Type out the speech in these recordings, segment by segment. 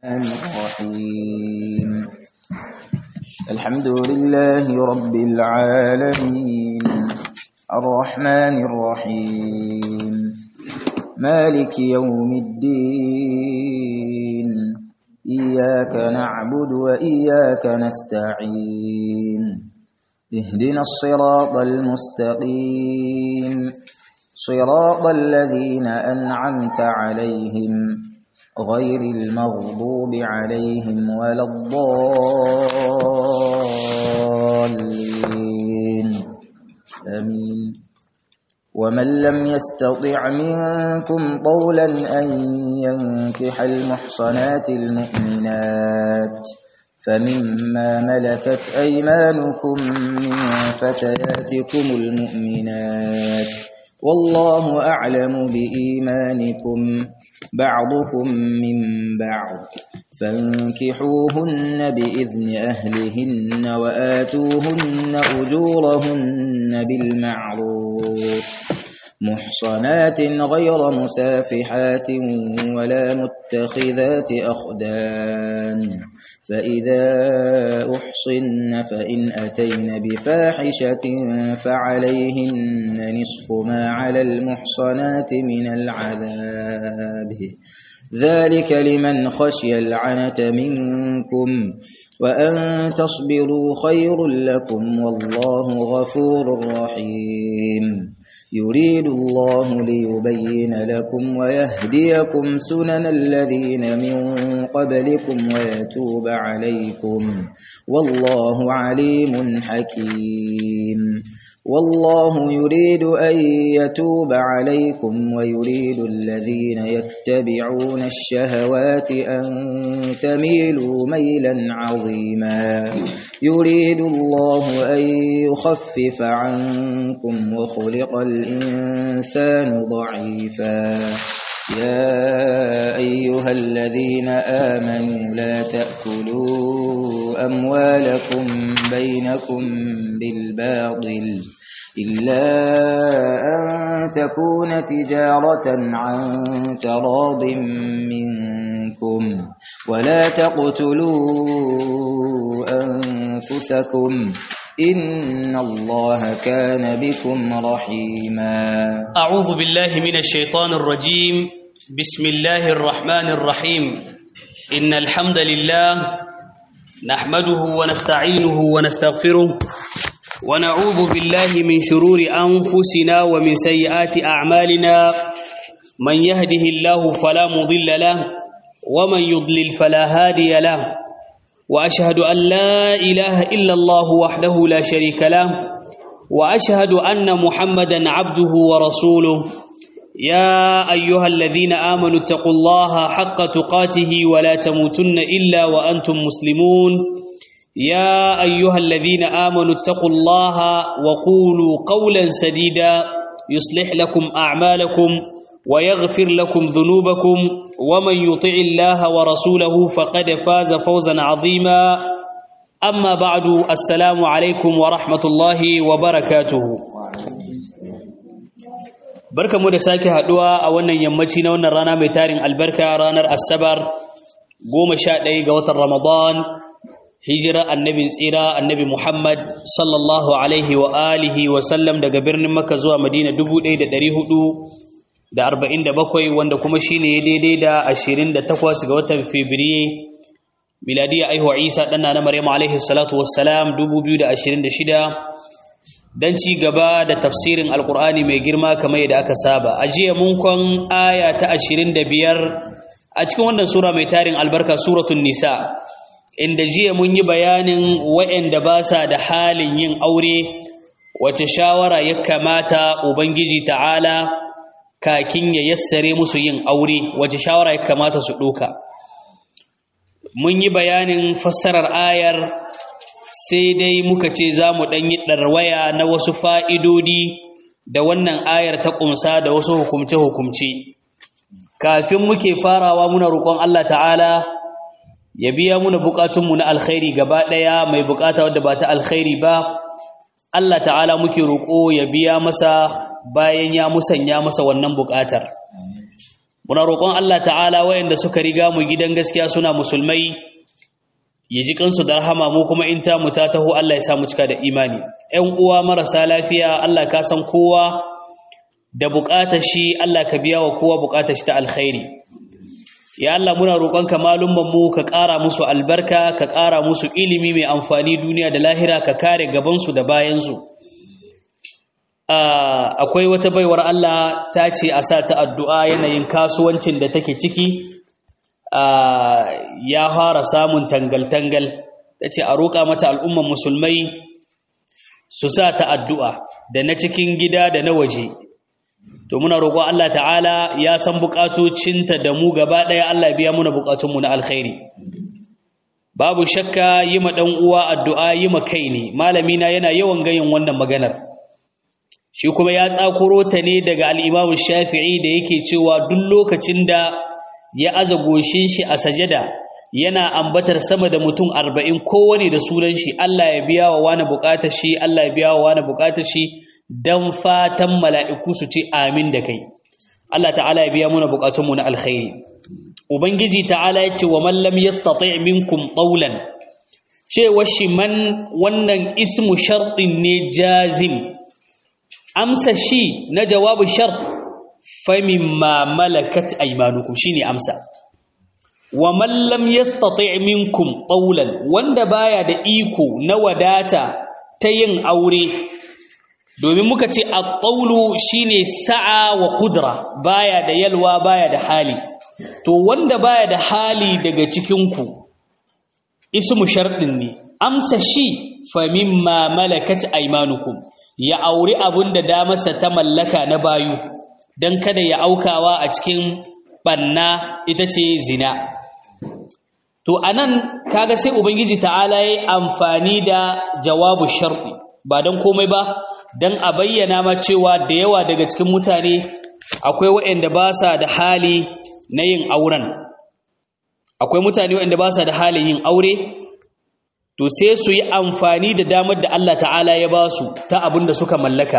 الرحيم الحمد لله رب العالمين الرحمن الرحيم مالك يوم الدين إياك نعبد وإياك نستعين اهدنا الصراط المستقيم صراط الذين أنعمت عليهم غير المغضوب عليهم ولا الضالين آمين ومن لم يستطع منكم طولا أن ينكح المحصنات المؤمنات فمما ملكت أيمانكم من فتياتكم المؤمنات والله أعلم بإيمانكم بعضكم من بعض فانكحوهن بإذن أهلهن وآتوهن أجورهن بالمعروف محصنات غير مسافحات ولا متخذات أخدان فإذا أحصن فإن أتين بفاحشة فعليهن نصف ما على المحصنات من العذاب ذلك لمن خشي العنة منكم وأن تصبروا خير لكم والله غفور رحيم يريد الله ليبين لكم ويهديكم سنن الذين من قبلكم ويتوب عليكم والله عليم حكيم والله يريد أن يتوب عليكم ويريد الذين يتبعون الشهوات أن تميلوا ميلا عظيما يريد الله أن يخفف عنكم وخلق الإنسان ضعيفا يا أيها الذين آمنوا لا تأكلوا أموالكم بينكم بالباطل إلا أن تكون تجارة عن تراض منكم ولا تقتلوا أنفسكم إن الله كان بكم رحيما أعوذ بالله من الشيطان الرجيم بسم الله الرحمن الرحيم إن الحمد لله نحمده ونستعينه ونستغفره ونعوذ بالله من شرور أنفسنا ومن سيئات أعمالنا من يهده الله فلا مضل له ومن يضلل فلا هادي له وأشهد أن لا إله إلا الله وحده لا شريك له وأشهد أن محمدا عبده ورسوله يا أيها الذين آمنوا اتقوا الله حق تقاته ولا تموتن إلا وأنتم مسلمون يا أيها الذين آمنوا اتقوا الله وقولوا قولا سديدا يصلح لكم أعمالكم ويغفر لكم ذنوبكم ومن يطع الله ورسوله فقد فاز فوزا عظيما أما بعد السلام عليكم ورحمة الله وبركاته barka mu da sake haduwa a wannan yammaci na wannan rana mai tarin albarka ranar asabar goma sha ɗaya ga watan ramadan hijira annabin tsira annabi muhammad sallallahu alaihi wa alihi wa sallam daga birnin makka zuwa madina 1447 wanda kuma shine ya daidai da 28 ga watan fabriye miladiya aihuwa isa ɗanna na maryam alaihi salatu wassalam 2026 don ci gaba da tafsirin alkur'ani mai girma kamar yadda aka saba a jiya mun kwan aya ta 25 a cikin wannan sura mai tarin albarka suratun nisa inda jiya mun yi bayanin waɗanda ba sa da halin yin aure wace shawara ya kamata ubangiji ta'ala kakin ya yassare musu yin aure wace shawara ya kamata su ɗoka mun yi bayanin fassarar ayar sai dai muka ce za mu ɗanyi ɗarwaya na wasu fa'idodi da wannan ayar ta ƙumsa da wasu hukumce-hukumce kafin muke farawa muna roƙon Allah ta'ala ya biya muna buƙatunmu na alkhairi gaba ɗaya mai buƙata wadda ba ta alkhairi ba Allah ta'ala muke roƙo ya biya masa bayan ya musanya masa wannan buƙatar muna roƙon Allah ta'ala wayanda suka riga mu gidan gaskiya suna musulmai ya ji kansu da rahama mu kuma in ta mu ta taho Allah ya sa mu cika da imani ƴan uwa marasa lafiya Allah ka san kowa da buƙatar shi Allah ka biya wa kowa buƙatar shi ta alkhairi ya Allah muna roƙonka malumman mu ka ƙara musu albarka ka ƙara musu ilimi mai amfani duniya da lahira ka kare gabansu da bayansu akwai wata baiwar Allah ta ce a sa ta addu'a yanayin kasuwancin da take ciki ya fara samun tangal-tangal ta ce a roƙa mata al'umman musulmai su sa ta addu'a da na cikin gida da na waje to muna roƙo Allah ta'ala ya san buƙatocinta da mu gaba ɗaya Allah biya muna buƙatunmu na alkhairi babu shakka yi ma ɗan uwa addu'a yi ma kai ne malamina yana yawan gayin wannan maganar shi kuma ya tsakuro ta ne daga al'imamu shafi'i da yake cewa duk lokacin da ya aza goshin shi a sajada yana ambatar sama da mutum arba'in kowane da sunan shi Allah ya biya wa wani buƙatar shi Allah ya biya wa wani buƙatar shi dan fatan mala'iku su ce amin da kai Allah ta'ala ya biya muna bukatunmu na alkhairi ubangiji ta'ala ya ce wa man lam yastati' minkum qawlan cewa shi man wannan ismu shartin ne jazim amsa shi na jawabu shart fa mimma malakat aymanukum shine amsa wa man lam yastati' minkum qawlan wanda baya da iko na wadata ta yin aure domin muka ce at-tawlu shine sa'a wa qudra baya da yalwa baya da hali to wanda baya da hali daga cikin ku ismu shartin ne amsa shi fa mimma malakat aymanukum ya auri abunda damarsa ta mallaka na bayu dan kada ya aukawa a cikin banna ita ce zina to anan kaga sai ubangiji ta'ala yayi amfani da jawabu sharti ba dan komai ba don a bayyana ma cewa da yawa daga cikin mutane akwai waɗanda ba sa da hali na yin auren akwai mutane waɗanda ba sa da halin yin aure to sai su yi amfani da damar da Allah ta'ala ya ba su ta abin da suka mallaka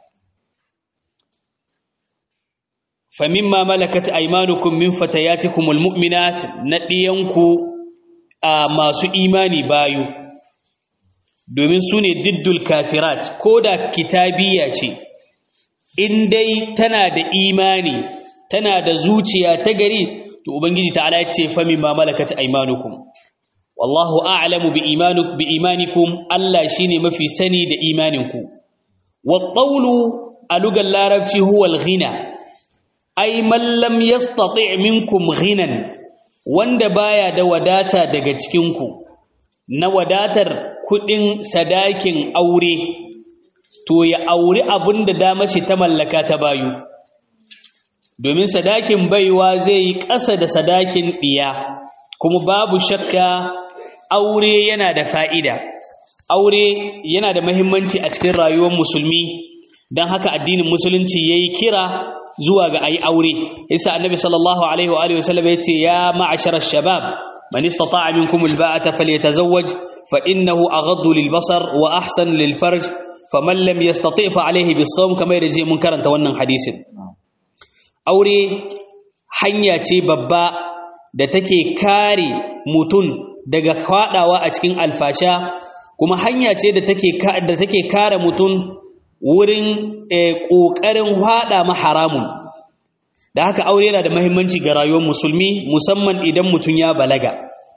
famimma malakat aymanukum min fatayatikumul mu'minat na ɗiyanku a masu imani bayu domin su ne diddul kafirat ko da kitabiya ce in dai tana da imani tana da zuciya ta gari to ubangiji ta'ala ya ce fa mimma malakat aymanukum wallahu a'lamu bi imanuk bi imanikum Allah shine mafi sani da imaninku wat qawlu alugal larabci huwa al-ghina ay man lam yastati' minkum ghinan wanda baya da wadata daga cikin ku na wadatar kudin sadakin aure to ya auri abin da dama shi ta mallaka ta bayu domin sadakin baiwa zai yi ƙasa da sadakin ɗiya kuma babu shakka aure yana da fa'ida aure yana da mahimmanci a cikin rayuwar musulmi don haka addinin musulunci ya yi kira zuwa ga ayi aure isa annabi sallallahu alaihi wa sallam ya ce ya ma'asharar shabab من استطاع منكم الباءة فليتزوج فإنه أغض للبصر وأحسن للفرج فمن لم يستطيع فعليه بالصوم كما يرجي منكرا تونا حديث أوري hanya ce babba da take kare mutum daga kwadawa a cikin alfasha kuma hanya ce da take da take kare mutum wurin kokarin hada ma haramun da haka aure yana da mahimmanci ga rayuwar musulmi musamman idan mutum ya balaga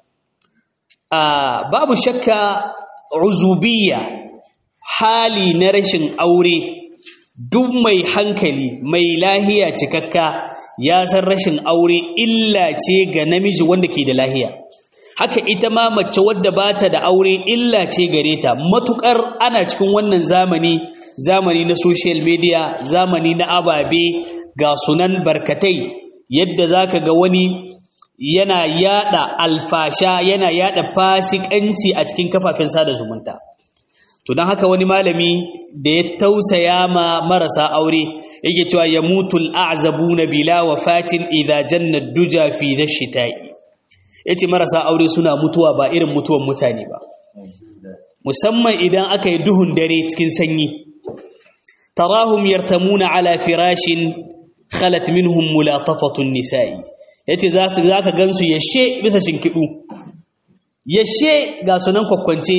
babu shakka uzubiyya hali na rashin aure duk mai hankali mai lahiya cikakka ya san rashin aure illa ce ga namiji wanda ke da lahiya haka ita ma mace wadda ba ta da aure illa ce gare ta matukar ana cikin wannan zamani zamani na social media zamani na ababe ga sunan barkatai yadda zaka ga wani yana yada alfasha yana yada fasikanci a cikin kafafen sada zumunta to don haka wani malami da ya tausaya ma marasa aure yake cewa ya mutul a'zabuna bila wafatin idza janna duja fi dhashita'i yace marasa aure suna mutuwa ba irin mutuwan mutane ba musamman idan aka yi duhun dare cikin sanyi tarahum yartamuna ala firashin khalat minhum mulatafatun nisa'i yace za su zaka gansu yashe bisa shinkidu yashe ga sunan kwakwance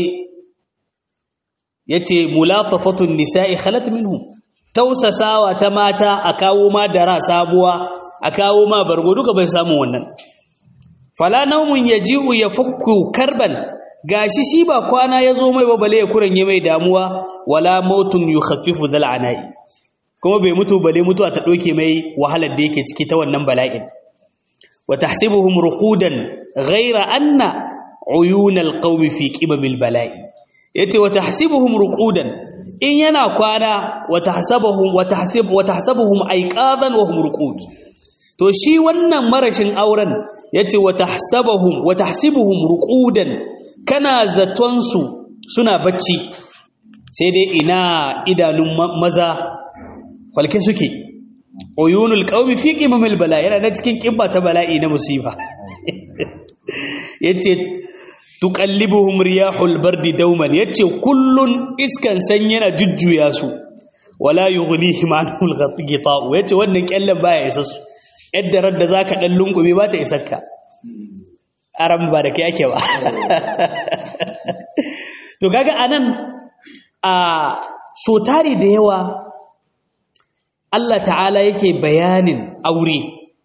yace mulatafatun nisa'i khalat minhum tausasawa ta mata a kawo ma dara sabuwa a kawo ma bargo duka bai samu wannan fala naumun yaji'u yafukku karban gashi shi ba kwana yazo mai ba bale ya kuranye mai damuwa wala mautun yukhaffifu dhal anai kuma bai mutu bale mutuwa ta doke mai wahalar da yake ciki ta wannan bala'in wa tahsibuhum ruqudan ghayra anna uyun alqawmi fi qimamil bala'i yace wa tahsibuhum ruqudan in yana kwana wa tahsabuhum wa tahsib wa tahsabuhum ayqadan wa hum ruqud to shi wannan marashin auren yace wa tahsabuhum wa tahsibuhum ruqudan kana zaton su suna bacci sai dai ina idanun maza falke suke uyunul qaumi fi qimamil bala yana da cikin kimba ta bala'i na musiba yace tuqallibuhum riyahul bardi dauman yace kullun iskan sanyi yana jujjuya su wala yughnihim anhul ghita'u yace wannan kyallan baya isa su yadda radda zaka dan lungume ba ta isakka aram ba da kai ake ba to kaga anan a so tari da yawa Allah ta'ala yake bayanin aure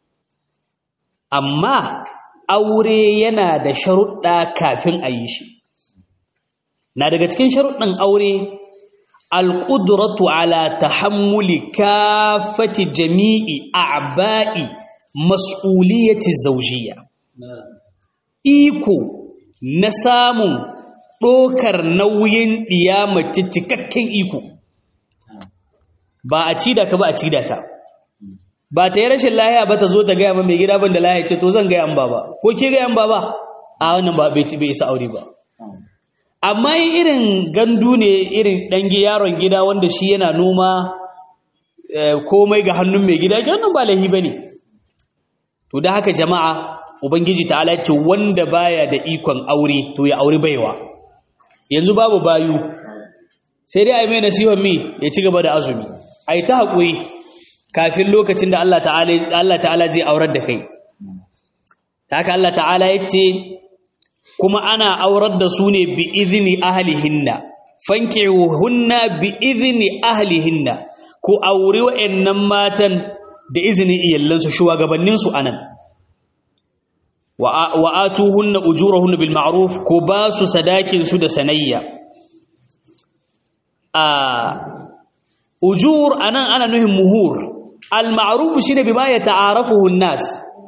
amma aure yana da sharuɗa kafin a yi shi na daga cikin sharuɗin aure alƙudratu ala tahammuli kafati jami'i a'ba'i mas'uliyati zawjiyya iko na samun ɗokar nauyin ɗiyamaci cikakken iko ba a cida ka ba a cida ta ba ta yi rashin lahiya ba ta zo ta gaya ma mai gida ban da lahiya ce to zan gaya an baba ko ke gaya an baba a wannan ba bai isa aure ba amma yi irin gandu ne irin ɗangi yaron gida wanda shi yana noma komai ga hannun mai gida ke wannan ba lahi ba ne to da haka jama'a ubangiji ta ce wanda baya da ikon aure to ya aure baiwa yanzu babu bayu sai dai a yi mai nasihon mi ya ci gaba da azumi a yi ta haƙuri kafin lokacin da Allah ta'ala zai aurar da kai haka Allah ta'ala ya ce kuma ana aurar da su ne bi izini ahlihinna fankihuhunna bi izini ahlihinna ko auri wa'annan matan da izinin iyallansu shugabanninsu anan wa atuhunna ujurahunna bil ma'ruf ko ba su sadakin su da sanayya a ujur anan ana nuhin muhur al ma'ruf shine bima yata'arafuhu an-nas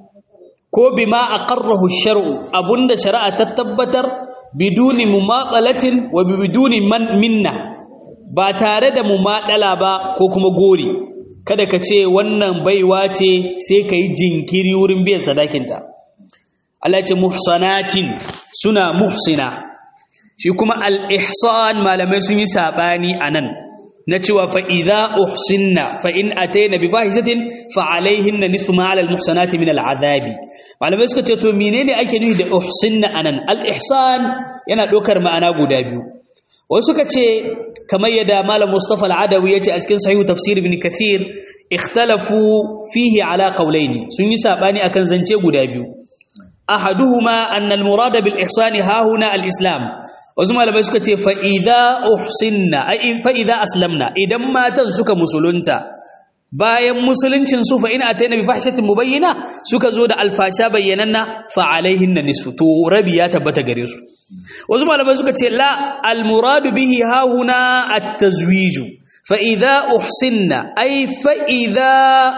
ko bima aqarrahu ash-shar'u abunda shari'a ta tabbatar biduni mumatsalatin wa biduni man minna ba tare da mumadala ba ko kuma gori kada ka ce wannan baiwa ce sai ka yi jinkiri wurin biyan sadakinta Allah ce muhsanatin suna muhsina shi kuma al-ihsan malamai sun yi sabani anan na cewa fa idza uhsinna fa in ataina bi fahishatin fa alaihinna nisfu ma ala al-muhsanati min al-azabi malamai suka ce to menene ake nufi da uhsinna anan al-ihsan yana dokar ma'ana guda biyu wasu suka ce kamar yadda malam Mustafa al-Adawi yace a cikin sahih tafsir ibn Kathir ikhtalafu fihi ala qawlaini sun yi sabani akan zance guda biyu ahaduhuma anna al-murada bil ihsani ha huna al-islam wasu malamai suka ce fa idza uhsinna ai fa idza aslamna idan matan suka musulunta bayan musuluncin su fa ina ataina bi fahshatin mubayyina suka zo da alfasha bayyananna fa alaihinna nisfu to rabi ya tabbata gare su wasu malamai suka ce la almuradu bihi hahuna at-tazwiju fa idza uhsinna ay fa idza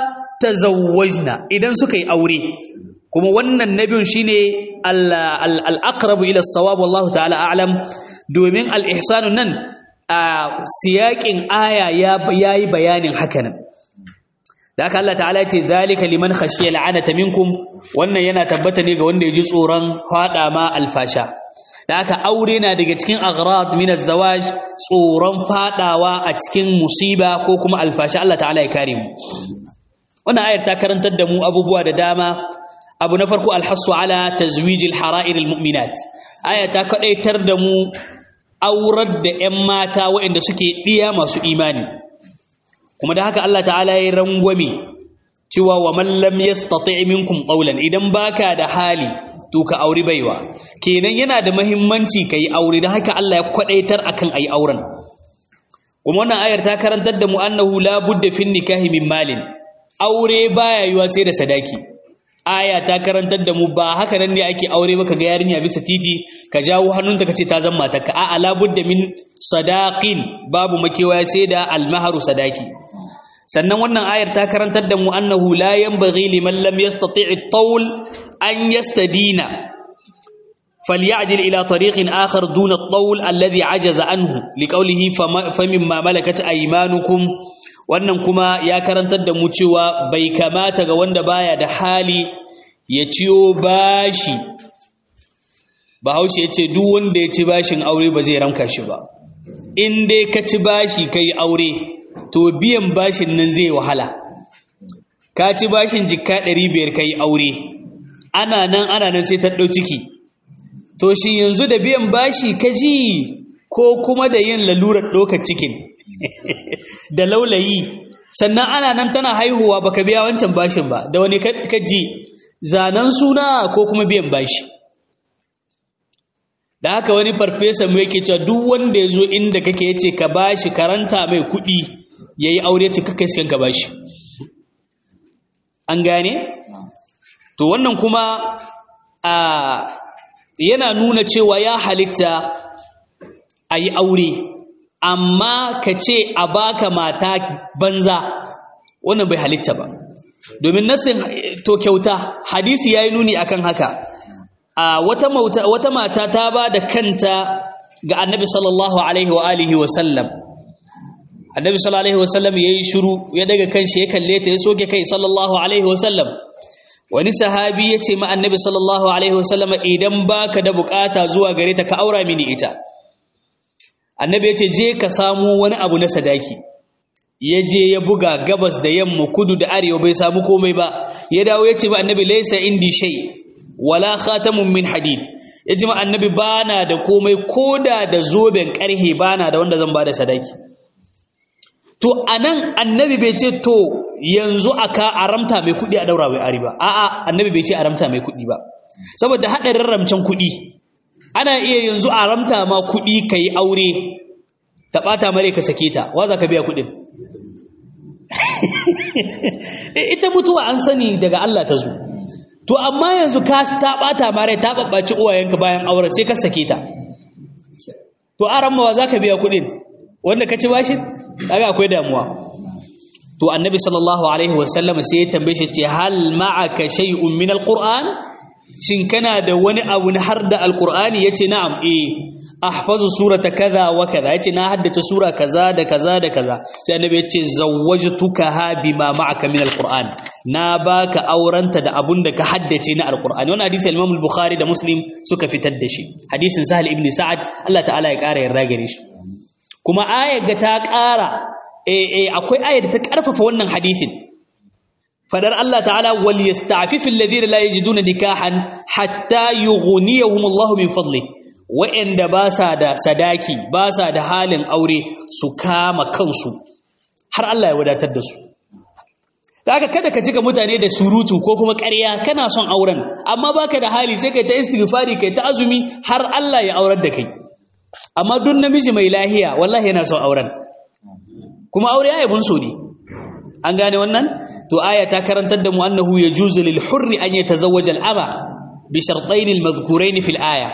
tazawwajna idan suka yi aure kuma wannan nabiyun shine al-aqrabu ila as-sawab wallahu ta'ala a'lam domin al-ihsanu nan a siyakin aya ya yayi bayanin hakanan da haka Allah ta'ala ce zalika liman khashiya la'anata minkum wannan yana tabbata ne ga wanda ya ji tsoron fada ma alfasha da haka aure na daga cikin aghrad min az-zawaj tsoron fadawa a cikin musiba ko kuma alfasha Allah ta'ala ya kare mu wannan ayar ta karantar da mu abubuwa da dama abu na farko alhassu ala tazwijil hara'ir almu'minat aya ta kadaitar da mu aurar da ƴan mata waɗanda suke diya masu imani kuma da haka Allah ta'ala ya rangwame cewa wa man lam yastati' minkum qawlan idan baka da hali to ka auri baiwa kenan yana da muhimmanci kai aure dan haka Allah ya kwadaitar akan ayi auren kuma wannan ayar ta karantar da mu annahu la budda fin nikahi min malin aure baya yiwa sai da sadaki aya ta karantar da mu ba haka nan ne ake aure ba ga yarinya bisa titi ka jawo hannunta kace ta zama matarka a ala budda min sadaqin babu makewa sai da almaharu sadaki sannan wannan ayar ta karantar da mu annahu la yanbaghi liman lam yastati' at-tawl an yastadina فليعدل إلى طريق آخر دون الطول الذي عجز عنه لقوله فمما ملكت أيمانكم wannan kuma ya karantar da mu cewa bai kamata ga wanda baya da hali ya ciyo bashi bahaushe ya ce duk wanda ya ci bashin aure ba zai ramka shi ba in dai ka ci bashi kai aure to biyan bashin nan zai wahala ka ci bashin jikka 500 kai aure ana nan ana nan sai ta ɗau ciki to shi yanzu da biyan bashi ka ji ko kuma da yin lalurar ɗaukar cikin da laulayi sannan ana nan tana haihuwa baka biya wancan bashin ba da wani ka ji zanen suna ko kuma biyan bashi da haka wani farfesa mu yake cewa duk wanda ya zo inda kake yace ka bashi karanta mai kuɗi ya yi aure ce kakai siyan ka bashi an gane to wannan kuma a yana nuna cewa ya halitta a yi aure amma ka ce a baka mata banza wannan bai halitta ba domin nasin to kyauta hadisi ya yi nuni akan haka a wata mata ta ba da kanta ga annabi sallallahu alaihi wa alihi wa sallam annabi sallallahu alaihi wa sallam ya yi shuru ya daga kanshi ya kalle ta ya soke kai sallallahu alaihi wa sallam wani sahabi ya ce ma annabi sallallahu alaihi wasallam idan baka da bukata zuwa gare ta ka aura mini ita annabi ya ce je ka samu wani abu na sadaki ya je ya buga gabas da yamma kudu da arewa bai samu komai ba ya dawo ya ce ma annabi laisa indi shay wala khatamun min hadid ya ce ma annabi bana da komai koda da zoben karhe bana da wanda zan bada sadaki to anan annabi bai ce to yanzu aka aramta mai kuɗi a daura mai ari ba a'a annabi bai ce aramta mai kuɗi ba saboda haɗarin ramcen kuɗi ana iya yanzu aramta ma kuɗi ka yi aure ta ɓata mare ka sake ta wa za ka biya kuɗin ita mutuwa an sani daga Allah ta zo to amma yanzu ka ta ɓata mare ta ɓaɓɓaci uwayenka bayan auren sai ka sake ta to aran wa za ka biya kuɗin wanda ka ci bashin kaga akwai damuwa to annabi sallallahu alaihi wasallam sai ya tambaye shi ce hal ma'aka shay'un min alquran shin kana da wani abu na har da alqurani yace na'am eh ahfazu surata kaza wa kaza yace na haddace sura kaza da kaza da kaza sai annabi yace zawwajtuka ha bima ma'aka min alquran na baka auranta da abun da ka haddace na alqurani wannan hadisi al-Imam al-Bukhari da Muslim suka fitar da shi hadisin Sahal ibn Sa'ad Allah ta'ala ya kara yarda gare shi kuma ayar ga ta ƙara eh akwai ayar da ta ƙarfafa wannan hadisin fadar Allah ta'ala wal yasta'fifu alladhina la yajiduna nikahan hatta yughniyahum Allah min fadli wa'anda ba sa da sadaki ba sa da halin aure su kama kansu har Allah ya wadatar da su haka kada ka cika mutane da surutu ko kuma ƙarya kana son auren amma baka da hali sai kai ta istighfari kai ta azumi har Allah ya aurar da kai amma duk namiji mai lahiya wallahi yana son auren kuma aure ya yabun so ne an gane wannan to aya ta karantar da mu annahu yajuzu lil hurri an yatazawwaja al ama bi shartayn al madhkurayn fil aya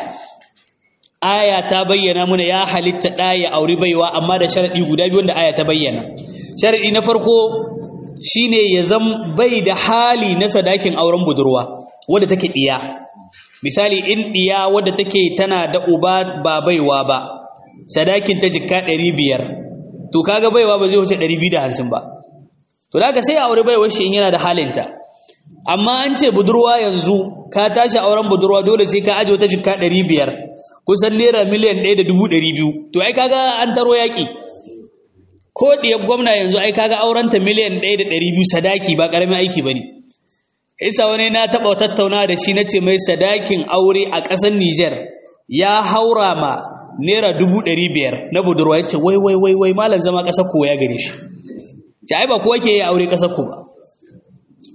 aya ta bayyana muna ya halitta da ya auri baiwa amma da sharadi guda biyu wanda aya ta bayyana sharadi na farko shine ya zam bai da hali na sadakin auren budurwa wanda take diya misali in diya wadda take tana da uba ba baiwa ba sadakin ta jikka 500 to kaga baiwa ba zai wuce 250 ba to daga sai aure baiwar shi in yana da halinta amma an ce budurwa yanzu ka tashi auren budurwa dole sai ka aje wata jikka 500 kusan naira miliyan 1.200 to ai kaga an taro yaki ko diyar gwamna yanzu ai kaga aurenta miliyan 1.200 sadaki ba karamin aiki bane isa wani na taɓa tattauna da shi na ce mai sadakin aure a ƙasar Nijar ya haura ma naira dubu ɗari biyar na budurwa ya ce wai wai wai wai malam zama ƙasar ku ya gare shi ce ai ba kuwa ke yi aure ƙasar ku ba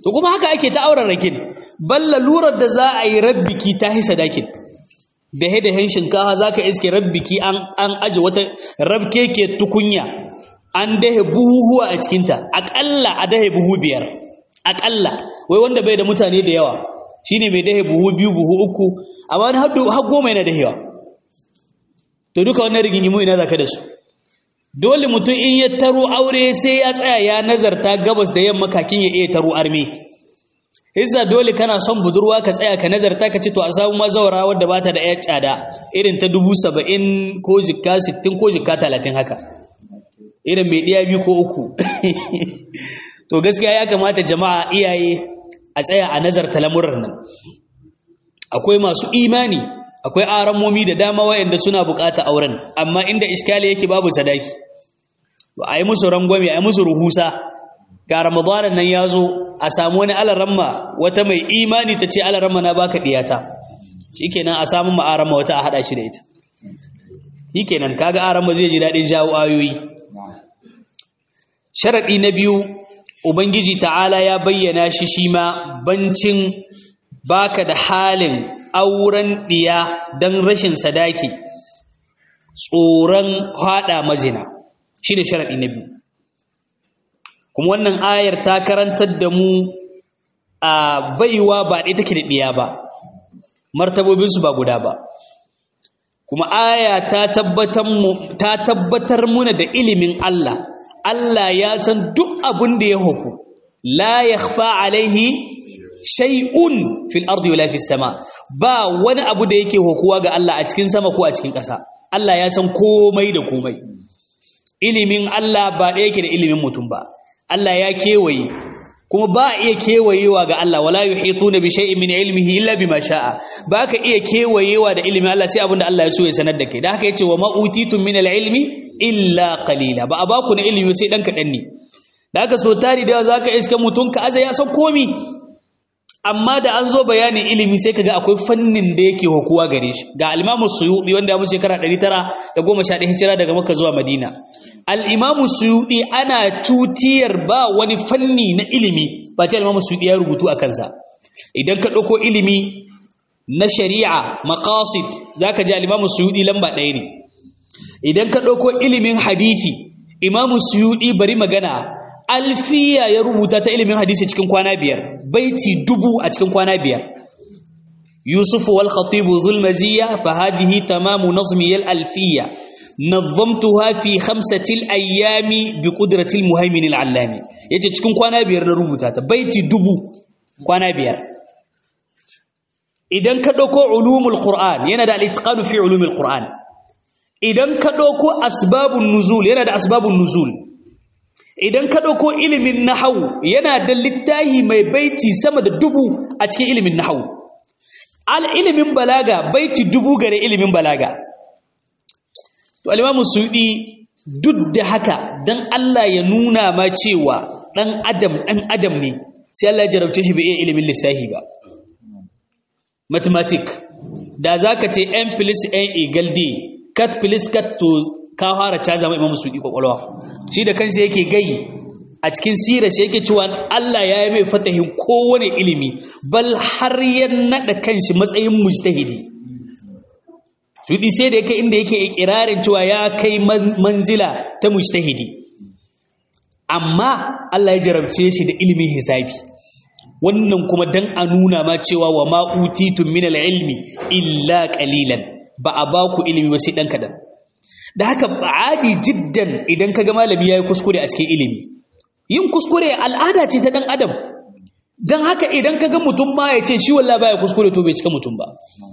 to kuma haka ake ta auren rakin balla lurar da za a yi rabbiki ta hi sadakin da he da hen shinkafa za ka iske rabbiki an an aje wata rabke ke tukunya an dahe buhuhuwa a cikinta aƙalla a dahe buhu biyar aƙalla wai wanda bai da mutane da yawa shine mai dahe buhu biyu buhu uku amma wani har goma yana dahewa to duka wannan rigingimu ina zaka da su dole mutum in ya taro aure sai ya tsaya ya nazarta gabas da yamma kakin ya iya taro arme hizza dole kana son budurwa ka tsaya ka nazarta ka ce to a samu mazawara wadda bata da yar tsada irin ta dubu saba'in ko jikka sittin ko jikka talatin haka irin mai ɗiya biyu ko uku to gaskiya ya kamata jama'a iyaye a tsaya a nazarta lamuran nan akwai masu imani akwai aramomi da dama wayanda suna bukata auren amma inda iskali yake babu sadaki a yi musu rangwame a yi musu ruhusa ga ramadanan nan ya zo a samu wani alaramma wata mai imani ta ce alaramma na baka diyata shikenan a samu ma'aramma wata a hada shi da ita shikenan kaga aramma zai ji daɗin jawo ayoyi sharaɗi na biyu ubangiji ta'ala ya bayyana shi shi ma bancin baka da halin auren ɗiya don rashin sadaki tsoron haɗa mazina shi ne sharaɗi na biyu kuma wannan ayar ta karantar da mu a baiwa ba ɗaya take da ɗiya ba martabobinsu ba guda ba kuma aya ta tabbatar muna da ilimin Allah Allah ya san duk abin da ya huku la yakhfa alaihi shay'un fil ardi wala fis sama ba wani abu da yake hukuwa ga Allah a cikin sama ko a cikin ƙasa Allah ya san komai da komai ilimin Allah ba ɗaya yake da ilimin mutum ba Allah ya kewaye kuma ba a iya kewayewa ga Allah wala yuhituna bi shay'in min ilmihi illa bima sha'a ba ka iya kewayewa da ilimin Allah sai abinda Allah ya so ya sanar da kai da haka yace wa ma utitum min al-ilmi illa qalila ba a baku na ilimi sai dan kadan ne da haka so tari da zaka iska mutun ka aza ya san komi amma da an zo bayanin ilimi sai kaga akwai fannin da yake hukuwa gare shi ga al-Imam Suyuti wanda ya mutu shekara 911 hijira daga Makka zuwa Madina al-Imam Suyuti ana tutiyar ba wani fanni na ilimi ba ce al-Imam Suyuti ya rubutu akan sa idan ka dauko ilimi na shari'a maqasid zaka ji al-Imam Suyuti lamba ɗaya ne idan ka dauko ilimin hadisi Imam Suyuti bari magana alfiya ya rubuta ta ilimin hadisi cikin kwana biyar baiti dubu a cikin kwana biyar yusuf wal khatib dhul maziya fa hadhihi tamamu nazmi al alfiya nazamtuha fi khamsati al ayami bi qudrati al muhaymin al allami yace cikin kwana biyar na rubuta ta baiti dubu kwana biyar idan ka dauko ulumul qur'an yana da al itqan fi ulumul qur'an idan ka dauko asbabun nuzul yana da asbabun nuzul idan ka ɗauko ilimin nahawu yana da littahi mai baiti sama da dubu a cikin ilimin nahawu al ilimin balaga baiti dubu gare ilimin balaga to alimamu suɗi duk da haka dan Allah ya nuna ma cewa ɗan adam ɗan adam ne sai Allah ya jarabce shi bai iya ilimin lissahi ba mathematic da zaka ce n plus n equal d cat plus cat to ka fara caza mai imamu suɗi kwakwalwa shi da kansa yake gai a cikin sirar shi yake cewa Allah ya yi mai fatahin kowane ilimi bal har ya naɗa kanshi matsayin mujtahidi suɗi sai da yake inda yake ikirarin cewa ya kai manzila ta mujtahidi amma Allah ya jarabce shi da ilimin hisabi wannan kuma dan a nuna ma cewa wa ma utitun min ilmi illa qalilan ba a ba ku ilimi ba sai dan kadan da haka ba'adi jiddan idan kaga malami yayi kuskure a cikin ilimi yin kuskure al'ada ce ta dan adam dan haka idan kaga mutum ma ya ce shi wallahi baya kuskure to bai cika mutum ba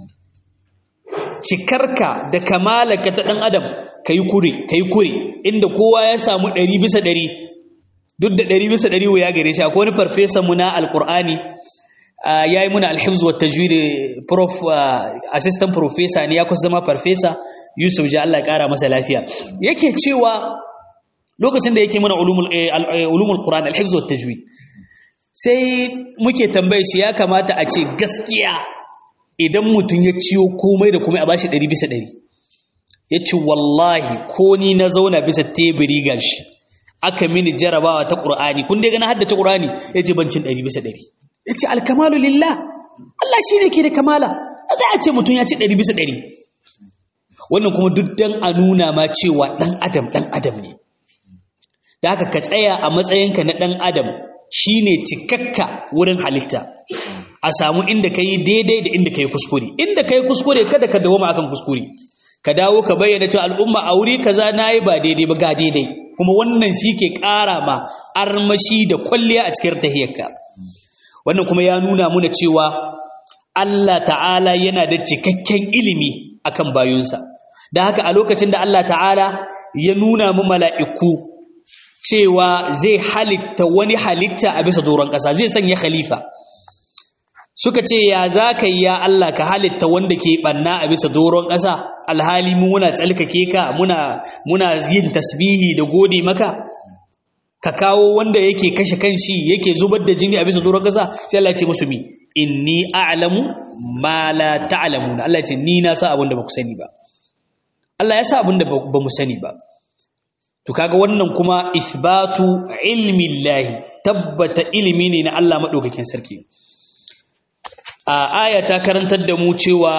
cikarka da kamalaka ta dan adam kai kure kai kure inda kowa ya samu 100 bisa 100 duk da 100 bisa 100 ya gare shi akwai wani farfesa mu na alqur'ani yayi muna alhifz wa tajwid prof assistant professor ne ya kusa zama farfesa Yusuf ji Allah ya kara masa lafiya yake cewa lokacin da yake muna ulumul ulumul Qur'an al-hifz wa tajwid sai muke tambaye shi ya kamata a ce gaskiya idan mutum ya ciyo komai da komai a bashi 100 bisa 100 yace wallahi ko ni na zauna bisa teburi gashi aka mini jarabawa ta Qur'ani kun dai gana haddace Qur'ani yace ban cin 100 bisa 100 yace al-kamalu lillah Allah shine ke da kamala za a ce mutum ya ci 100 bisa 100 wannan kuma duk dan a nuna ma cewa dan adam dan adam ne da haka ka tsaya a matsayinka na dan adam shine cikakka wurin halitta a samu inda ka yi daidai da inda ka yi kuskure inda ka yi kuskure kada ka dawo akan kuskure ka dawo ka bayyana cewa al'umma a wuri kaza na yi ba daidai ba ga daidai kuma wannan shi ke ƙara ma armashi da kwalliya a cikin tahiyarka wannan kuma ya nuna muna cewa Allah ta'ala yana da cikakken ilimi akan bayunsa da haka a lokacin da Allah ta'ala ya nuna mu mala'iku cewa zai halitta wani halitta a bisa doron ƙasa zai sanya khalifa suka ce ya za ka yi ya Allah ka halitta wanda ke ɓanna a bisa doron ƙasa alhali mu muna tsalkake ka muna muna yin tasbihi da gode maka ka kawo wanda yake kashe kanshi yake zubar da jini a bisa doron ƙasa sai Allah ya ce musu mi inni a'lamu ma la ta'lamun Allah ya ce ni na sa abin da ba ku sani ba Allah ya sa abin da ba mu sani ba to kaga wannan kuma ithbatu ilmi Allah tabbata ilimi ne na Allah madaukakin sarki a aya ta karantar da mu cewa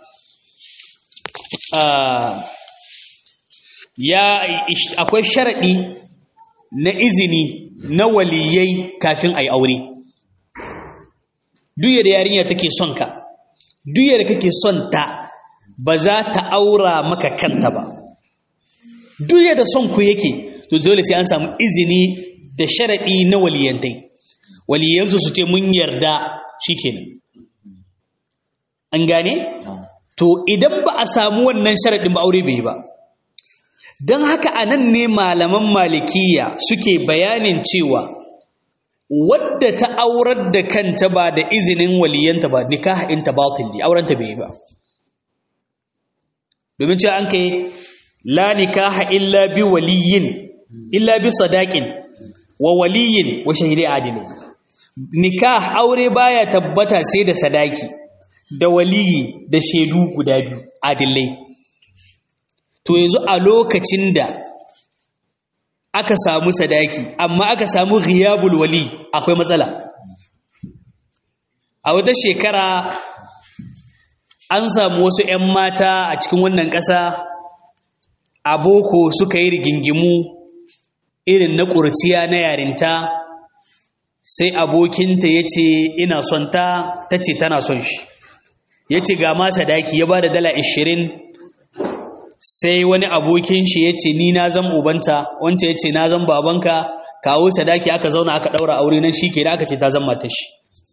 ya akwai sharaɗi na izini na waliyai kafin a yi aure duk da yarinya take son ka duk da kake son ta ba za ta aura maka kanta ba duk da son ku yake to dole sai an samu izini da sharaɗi na waliyantai waliyansu su ce mun yarda shikenan an gane to idan ba a samu wannan sharaɗin ba aure bai ba don haka a nan ne malaman malikiya suke bayanin cewa wadda ta aurar da kanta ba da izinin waliyanta ba nikah inta batil ne aurenta bai ba domin cewa an kai la nikaha illa bi waliyin illa bi sadaqin wa waliyin wa shahidi adilin nikah aure baya tabbata sai da sadaki da waliyi da shaidu guda biyu adillai to yanzu a lokacin da aka samu sadaki amma aka samu ghiyabul wali akwai matsala a wata shekara an samu wasu 'yan mata a cikin wannan ƙasa a boko suka yi rigingimu irin na ƙurciya na yarinta sai abokinta ya ce ina son ta ta ce tana son shi ya ce ga ma sadaki ya ba da dala ashirin sai wani abokin shi ya ce ni na zan ubanta wanta ya ce na zan babanka kawo sadaki aka zauna aka ɗaura aure nan shi ke da aka ce ta zan mata shi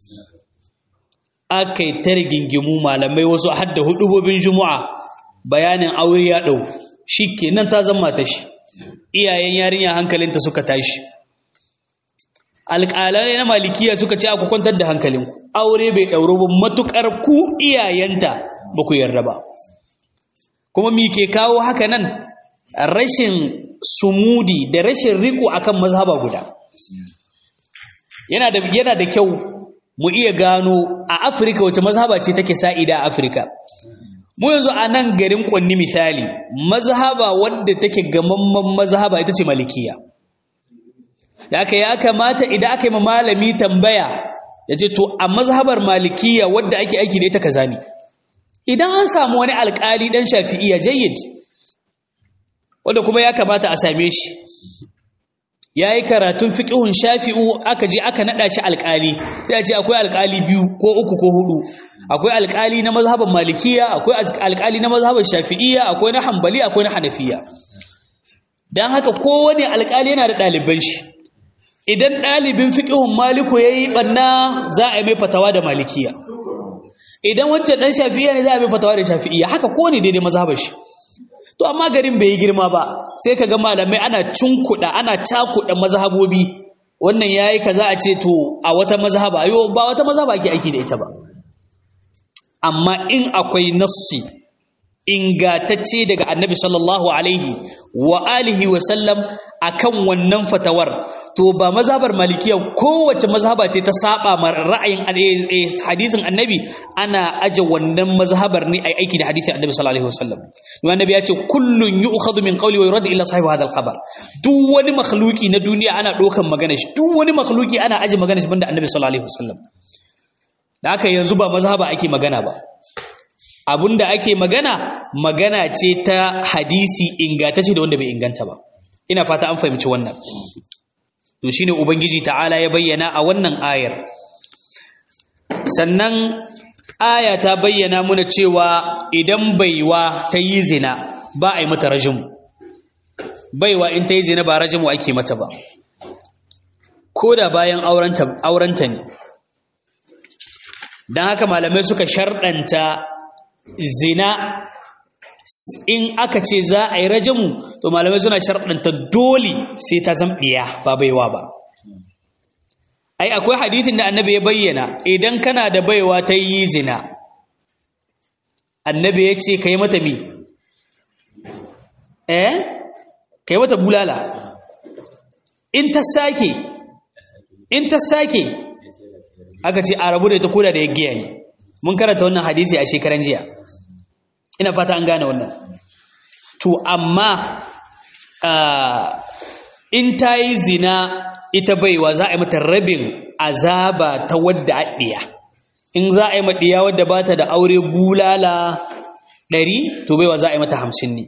aka yi ta rigingimu malamai wasu hadda hudubobin juma'a bayanin aure ya ɗau shi ke nan ta zan mata shi iyayen yarinya hankalinta suka tashi alƙalai na malikiya suka ce aku kwantar da hankalinku aure bai ɗauro ba matuƙar ku iyayenta ba ku yarda ba kuma mi ke kawo haka nan rashin sumudi da rashin riko akan mazhaba guda yana da yana da kyau mu iya gano a Afirka wace mazhaba ce take sa'ida a Afirka mu yanzu a nan garin Kwanni misali mazhaba wadda take gamamman mazhaba ita ce malikiya da aka ya kamata idan aka yi ma malami tambaya ya ce to a mazhabar malikiya wadda ake aiki da ita kaza ne idan an samu wani alkali dan shafi'iya jayyid wanda kuma ya kamata a same shi yayi karatun fiqhun shafi'u aka je aka nada shi alkali sai a ce akwai alkali biyu ko uku ko hudu akwai alkali na mazhaban malikiya akwai alkali na mazhaban shafi'iyya akwai na hanbali akwai na hanafiya dan haka kowane alkali yana da ɗaliban shi idan ɗalibin fiqhun maliku yayi banna za a yi mai fatawa da malikiya idan wancan dan shafi'iyya ne za a bi fatawa da shafi'iyya haka ko ne daidai mazhabar shi to amma garin bai yi girma ba sai kaga malamai ana cunkuda ana cakuda mazhabobi wannan yayi kaza a ce to a wata mazhaba ayo ba wata mazhaba ake aiki da ita ba amma in akwai nassi ingatacce daga annabi sallallahu alaihi wa alihi wa sallam akan wannan fatawar to ba mazhabar malikiya kowace mazhaba ce ta saba ma ra'ayin hadisin annabi ana aje wannan mazhabar ne ai aiki da hadisin annabi sallallahu alaihi wasallam don annabi ya ce kullun yu'khadhu min qawli wa yurad illa sahibi hadha al-khabar duk wani makhluki na duniya ana dokan magana shi duk wani makhluki ana aje magana shi banda annabi sallallahu alaihi wasallam da haka yanzu ba mazhaba ake magana ba abinda ake magana magana ce ta hadisi ingantacce da wanda bai inganta ba ina fata an fahimci wannan to shine ubangiji ta'ala ya bayyana a wannan ayar sannan aya ta bayyana muna cewa idan baiwa ta yi zina ba a yi mata rajimu baiwa in ta yi zina ba rajimu ake mata ba ko da bayan aurenta ne don haka malamai suka sharɗanta zina in aka ce za a yi rajamu to malamai suna sharɗanta dole sai ta zamɗiya ba baiwa ba ai akwai hadithin da annabi ya bayyana idan kana da baiwa ta yi zina annabi ya ce ka yi mata mi eh ka yi mata bulala in ta sake in ta sake aka ce a rabu da ita koda da ya giya ne mun karanta wannan hadisi a shekaran jiya ina fata an gane wannan to amma in ta yi zina ita baiwa za a yi mata rabin azaba ta wadda aɗiya in za a yi maɗiya wadda ba ta da aure bulala ɗari to baiwa za a yi mata hamsin ne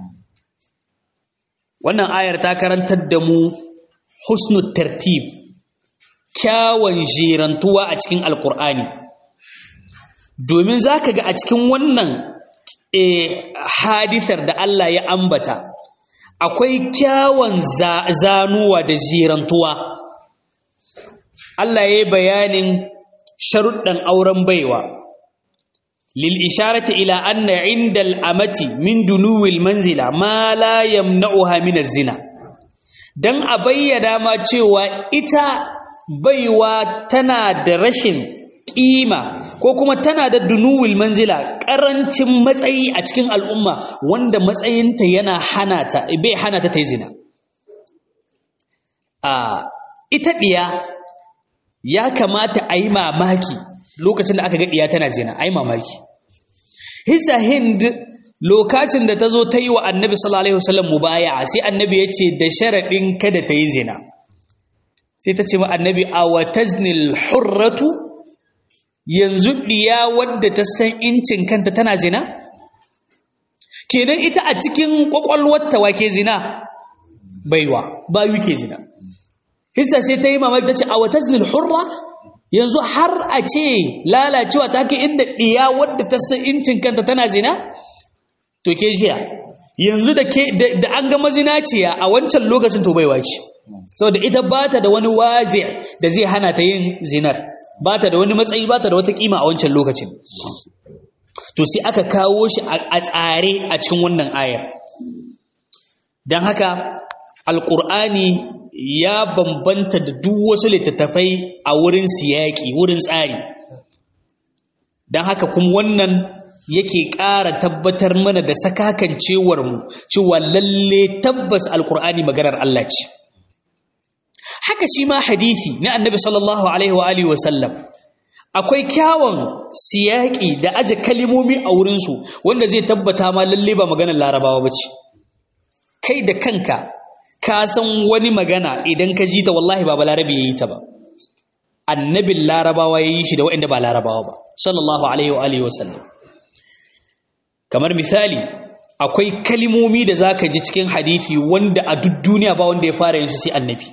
wannan ayar ta karantar da mu husnul tartib kyawun jirantuwa a cikin alkur'ani domin za ka ga a cikin wannan hadisar da Allah ya ambata akwai kyawun zanuwa da jirantuwa Allah ya yi bayanin sharuɗan auren baiwa lil isharati ila anna inda al'amati min dunuwil manzila ma la yamna'uha min zina dan a bayyana ma cewa ita baiwa tana da rashin kima ko kuma tana da dunuwil manzila karancin matsayi a cikin al'umma wanda matsayinta yana hana ta bai hana ta tai zina a ita diya ya kamata a yi mamaki lokacin da aka ga diya tana zina a yi mamaki hisa hind lokacin da ta zo ta yi wa annabi sallallahu alaihi wasallam mubaya sai annabi ya ce da sharaɗin kada ta yi zina sai ta ce ma annabi a wataznil hurratu yanzu ɗiya wadda ta san incin kanta tana zina? kenan ita a cikin ƙwaƙwalwarta wake zina baiwa bayu ke zina hissa sai ta yi mamaki ta ce a wata zinil hurra yanzu har a ce lalacewa ta ke inda ɗiya wadda ta san incin kanta tana zina? to ke jiya yanzu da an ga mazinaciya a wancan lokacin to baiwa ce saboda ita ba ta da wani wazi da zai hana ta yin zinar ba ta da wani matsayi ba ta da wata kima a wancan lokacin to sai aka kawo shi a tsare a cikin wannan ayar don haka alƙur'ani ya bambanta da duk wasu littattafai a wurin siyaƙi wurin tsari don haka kuma wannan yake ƙara tabbatar mana da sakakancewarmu cewa lalle tabbas alƙur'ani maganar Allah ce haka shi ma hadisi na annabi sallallahu alaihi wa alihi wasallam akwai kyawun siyaki da aje kalimomi a wurinsu wanda zai tabbata ma lalle ba maganar larabawa ba ce kai da kanka ka san wani magana idan ka ji ta wallahi ba balarabe ya yi ta ba annabin larabawa ya yi shi da waɗanda ba larabawa ba sallallahu alaihi wa alihi wasallam kamar misali akwai kalimomi da za ka ji cikin hadisi wanda a duk duniya ba wanda ya fara yin su sai annabi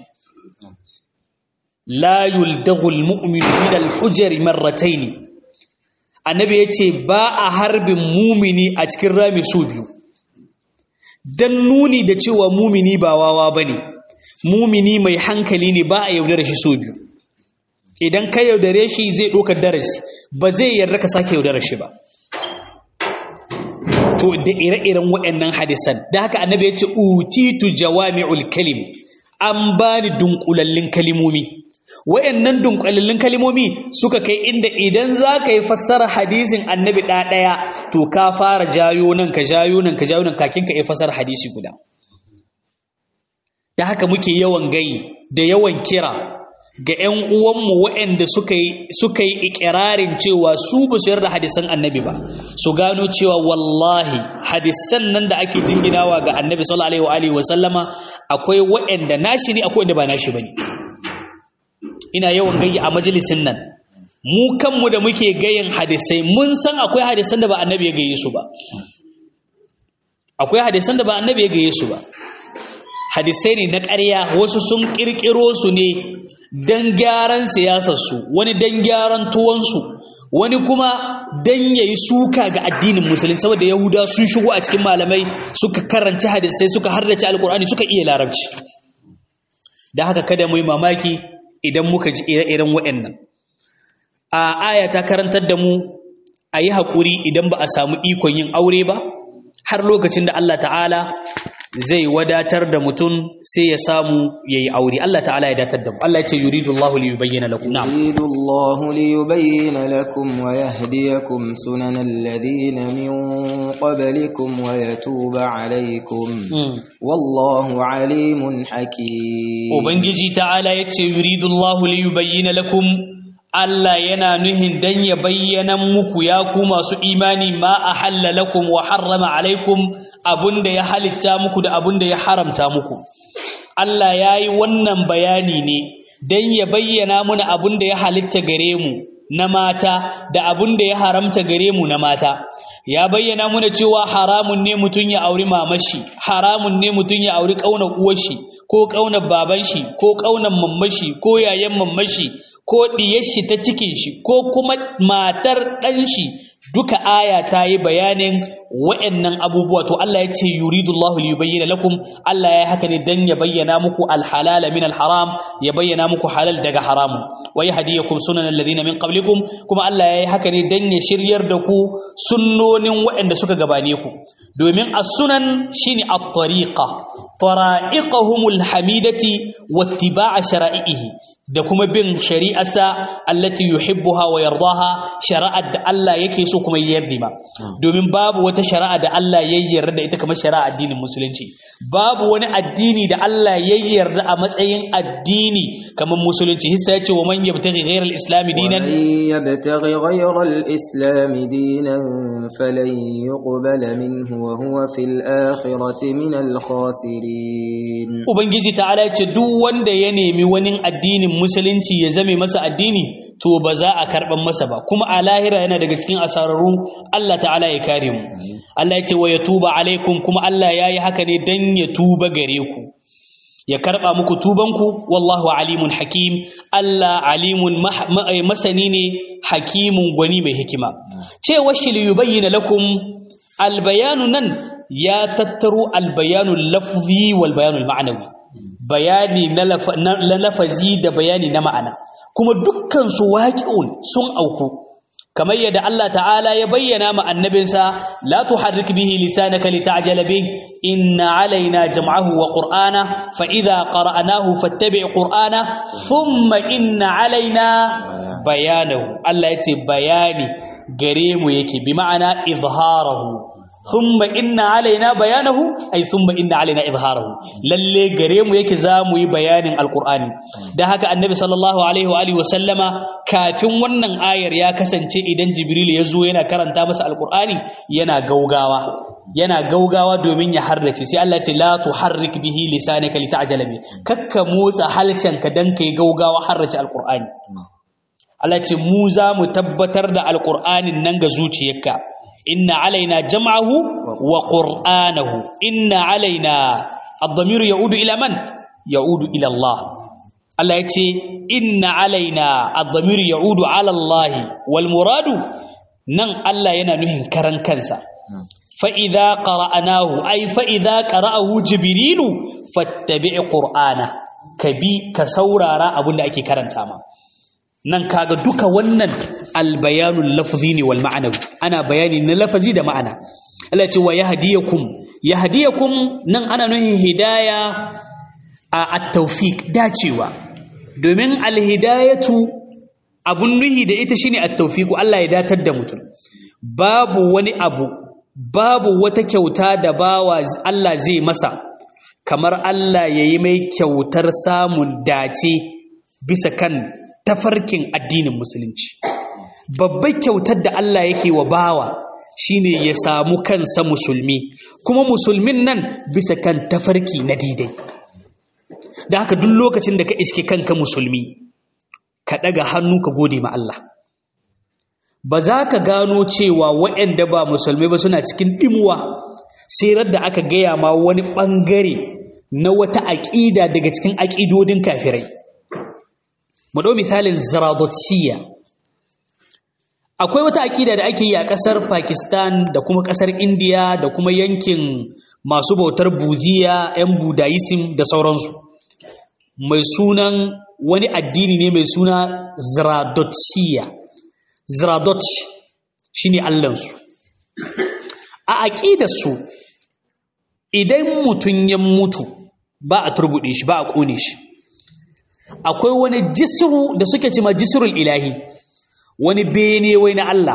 la yuldagul mu'minu min al-hujri marratayn annabi yace ba a harbin mumini a cikin rami su biyu dan nuni da cewa mumini ba wawa bane mumini mai hankali ne ba a yaudare shi su biyu idan ka yaudare shi zai ɗaukar darasi ba zai yarda ka sake yaudare shi ba to da ire-iren waɗannan hadisan da haka annabi ya ce utitu jawami'ul kalim an bani dunkulallin kalimomi wayannan dunkulallin kalimomi suka kai inda idan za ka yi fassara hadisin annabi ɗaya to ka fara jayo nan ka jayo nan ka jayo nan kakin ka yi fassara hadisi guda da haka muke yawan gayi da yawan kira ga 'yan uwanmu waɗanda suka yi suka yi ikirarin cewa su ba su yarda hadisan annabi ba su gano cewa wallahi hadisan nan da ake jinginawa ga annabi sallallahu alaihi wa sallama akwai waɗanda nashi ne akwai wanda ba nashi bane ina yawan gayi a majalisin nan mu kanmu da muke gayin hadisai mun san akwai hadisan da ba annabi ya gaye su ba akwai hadisan da ba annabi ya gaye su ba hadisai ne na ƙarya wasu sun ƙirƙiro su ne don gyaran siyasarsu wani don gyaran tuwonsu wani kuma don ya yi suka ga addinin musulun saboda yahuda sun shigo a cikin malamai suka karanci hadisai suka hardace alkur'ani suka iya larabci da haka kada mu yi mamaki idan muka ji ire-iren waɗannan a aya ta karantar da mu a yi haƙuri idan ba a samu ikon yin aure ba har lokacin da Allah ta'ala zai wadatar da mutum sai ya samu ya yi aure Allah ta'ala ya datar da mu Allah ya ce yuridu Allah li yubayyana lakum na'am yuridu Allah li yubayyana lakum wa yahdiyakum sunanal ladina min qablikum wa yatuba alaykum wallahu alimun hakim ubangiji ta'ala ya ce yuridu Allah li yubayyana lakum Allah yana nuhin dan ya bayyana muku ya ku masu imani ma a lakum wa harrama alaikum abunda ya halitta muku da abunda ya haramta muku Allah ya yi wannan bayani ne dan ya bayyana muna abunda ya halitta gare mu na mata da abunda ya haramta gare mu na mata ya bayyana muna cewa haramun ne mutum ya auri mamashi haramun ne mutum ya auri ƙaunar uwarshi ko ƙaunar baban shi ko ƙaunar mammashi ko yayan mammashi ko ɗiyar shi ta cikin shi ko kuma matar ɗan shi duka aya ta yi bayanin wa'annan abubuwa to Allah ya ce yuridullahu li yubayyana lakum Allah ya haka ne dan ya bayyana muku alhalala min alharam ya bayyana muku halal daga haramu wa yahdiyakum sunan alladhina min qablikum kuma Allah ya yi haka ne dan ya shiryar da ku sunnonin waɗanda suka gabane ku domin as-sunan shine at-tariqa tara'iqahumul hamidati wattiba'a shara'ihi da kuma bin shari'arsa allati yuhibbuha wa yardaha shari'ar da Allah yake so kuma ya yarda ma domin babu wata shari'a da Allah ya yarda da ita kamar shari'a addinin musulunci babu wani addini da Allah ya yarda a matsayin addini kamar musulunci hissa yace wa man yabtaghi ghayra al-islam dinan yabtaghi ghayra al-islam dinan falan yuqbala minhu wa huwa fil akhirati min al-khasirin ubangiji ta'ala yace duk wanda ya nemi wani addinin musulunci ya zame masa addini to ba za a karban masa ba kuma a lahira yana daga cikin asararru Allah ta'ala ya kare mu Allah ya ce wa yatuba alaikum kuma Allah yayi haka ne dan ya tuba gare ku ya karba muku tubanku wallahu alimun hakim Allah alimun masani ne hakimun gwani mai hikima cewa shi li yubayyana lakum albayanu nan ya tattaro albayanu lafzi wal bayanu ma'anawi bayani na lafazi da bayani na ma'ana kuma dukkan su waqi'un sun auku kamar yadda Allah ta'ala ya bayyana ma annabinsa la tuharrik bihi lisanaka lita'jala bih inna alaina jam'ahu wa qur'ana fa idha qara'nahu fattabi' qur'ana thumma inna alaina bayanahu Allah yace bayani gare mu yake bi ma'ana izharahu thumma inna alaina bayanahu ay thumma inna alaina izharahu lalle gare mu yake zamu yi bayanin alqur'ani dan haka annabi sallallahu alaihi wa alihi wa sallama kafin wannan ayar ya kasance idan jibril ya zo yana karanta masa alqur'ani yana gaugawa yana gaugawa domin ya harrace sai Allah ce la tuharrik bihi lisanaka lita'jala bi kakka motsa halshenka dan kai gaugawa harrace alqur'ani Allah ce mu za mu tabbatar da alqur'anin nan ga zuciyarka inna alaina jam'ahu wa qur'anahu inna alaina ad-damiru ya'udu ila man ya'udu ila Allah Allah yace inna alaina ad-damiru ya'udu ala Allah wal muradu nan Allah yana nuhin karan kansa fa idza qara'nahu ay fa idza qara'ahu jibrilu fattabi' qur'ana kabi ka saurara abinda ake karanta ma nan kaga duka wannan albayanul lafzi ne wal ma'anawi ana bayani na lafazi da ma'ana Allah ce wa yahdiyakum yahdiyakum nan ana nuhin hidaya a at-tawfiq dacewa domin alhidayatu abun nuhi da ita shine at-tawfiq Allah ya datar da mutum babu wani abu babu wata kyauta da bawa Allah zai masa kamar Allah ya yi mai kyautar samun dace bisa kan tafarkin addinin musulunci babbar kyautar da Allah yake wa bawa shine ya samu kansa musulmi kuma musulmin nan bisa kan tafarki na didai da haka duk lokacin da ka iske kanka musulmi ka ɗaga hannu ka gode ma Allah ba za ka gano cewa waɗanda ba musulmi ba suna cikin ɗimuwa sai da aka gaya ma wani ɓangare na wata aƙida daga cikin aƙidodin kafirai mu ɗau misalin zaradotiyya akwai wata aƙida da ake yi a ƙasar pakistan da kuma ƙasar indiya da kuma yankin masu bautar buziya 'yan budayisim da sauransu mai sunan wani addini ne mai suna zaradotiyya zaradot shi ne allansu a aƙidarsu idan mutum ya mutu ba a turbuɗe shi ba a ƙone shi akwai wani jisiru da suke cima jisirul ilahi wani bene wai na Allah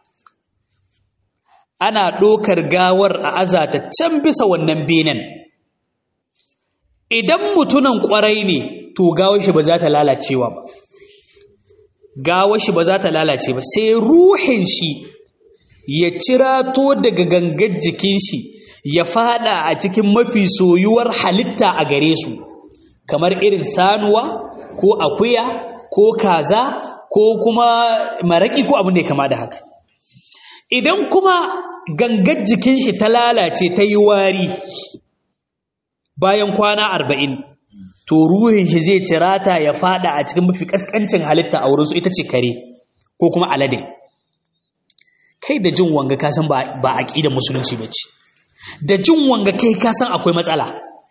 ana ɗokar gawar a azata can bisa wannan benen idan mutunan ƙwarai ne to gawar shi ba za ta lalacewa ba gawar shi ba za ta lalace ba sai ruhin shi ya cirato daga gangar jikin shi ya fada a cikin mafi soyuwar halitta a gare su kamar irin sanuwa ko akuya ko kaza ko kuma maraki ko abin da ya kama da haka idan kuma gangar jikin shi ta lalace ta yi wari bayan kwana arba'in to ruhin shi zai cirata ya fada a cikin mafi kaskancin halitta a wurinsu ita ce kare ko kuma alade kai da jin wanga kasan ba a ƙidan musulunci ba ce da jin wanga kai kasan akwai matsala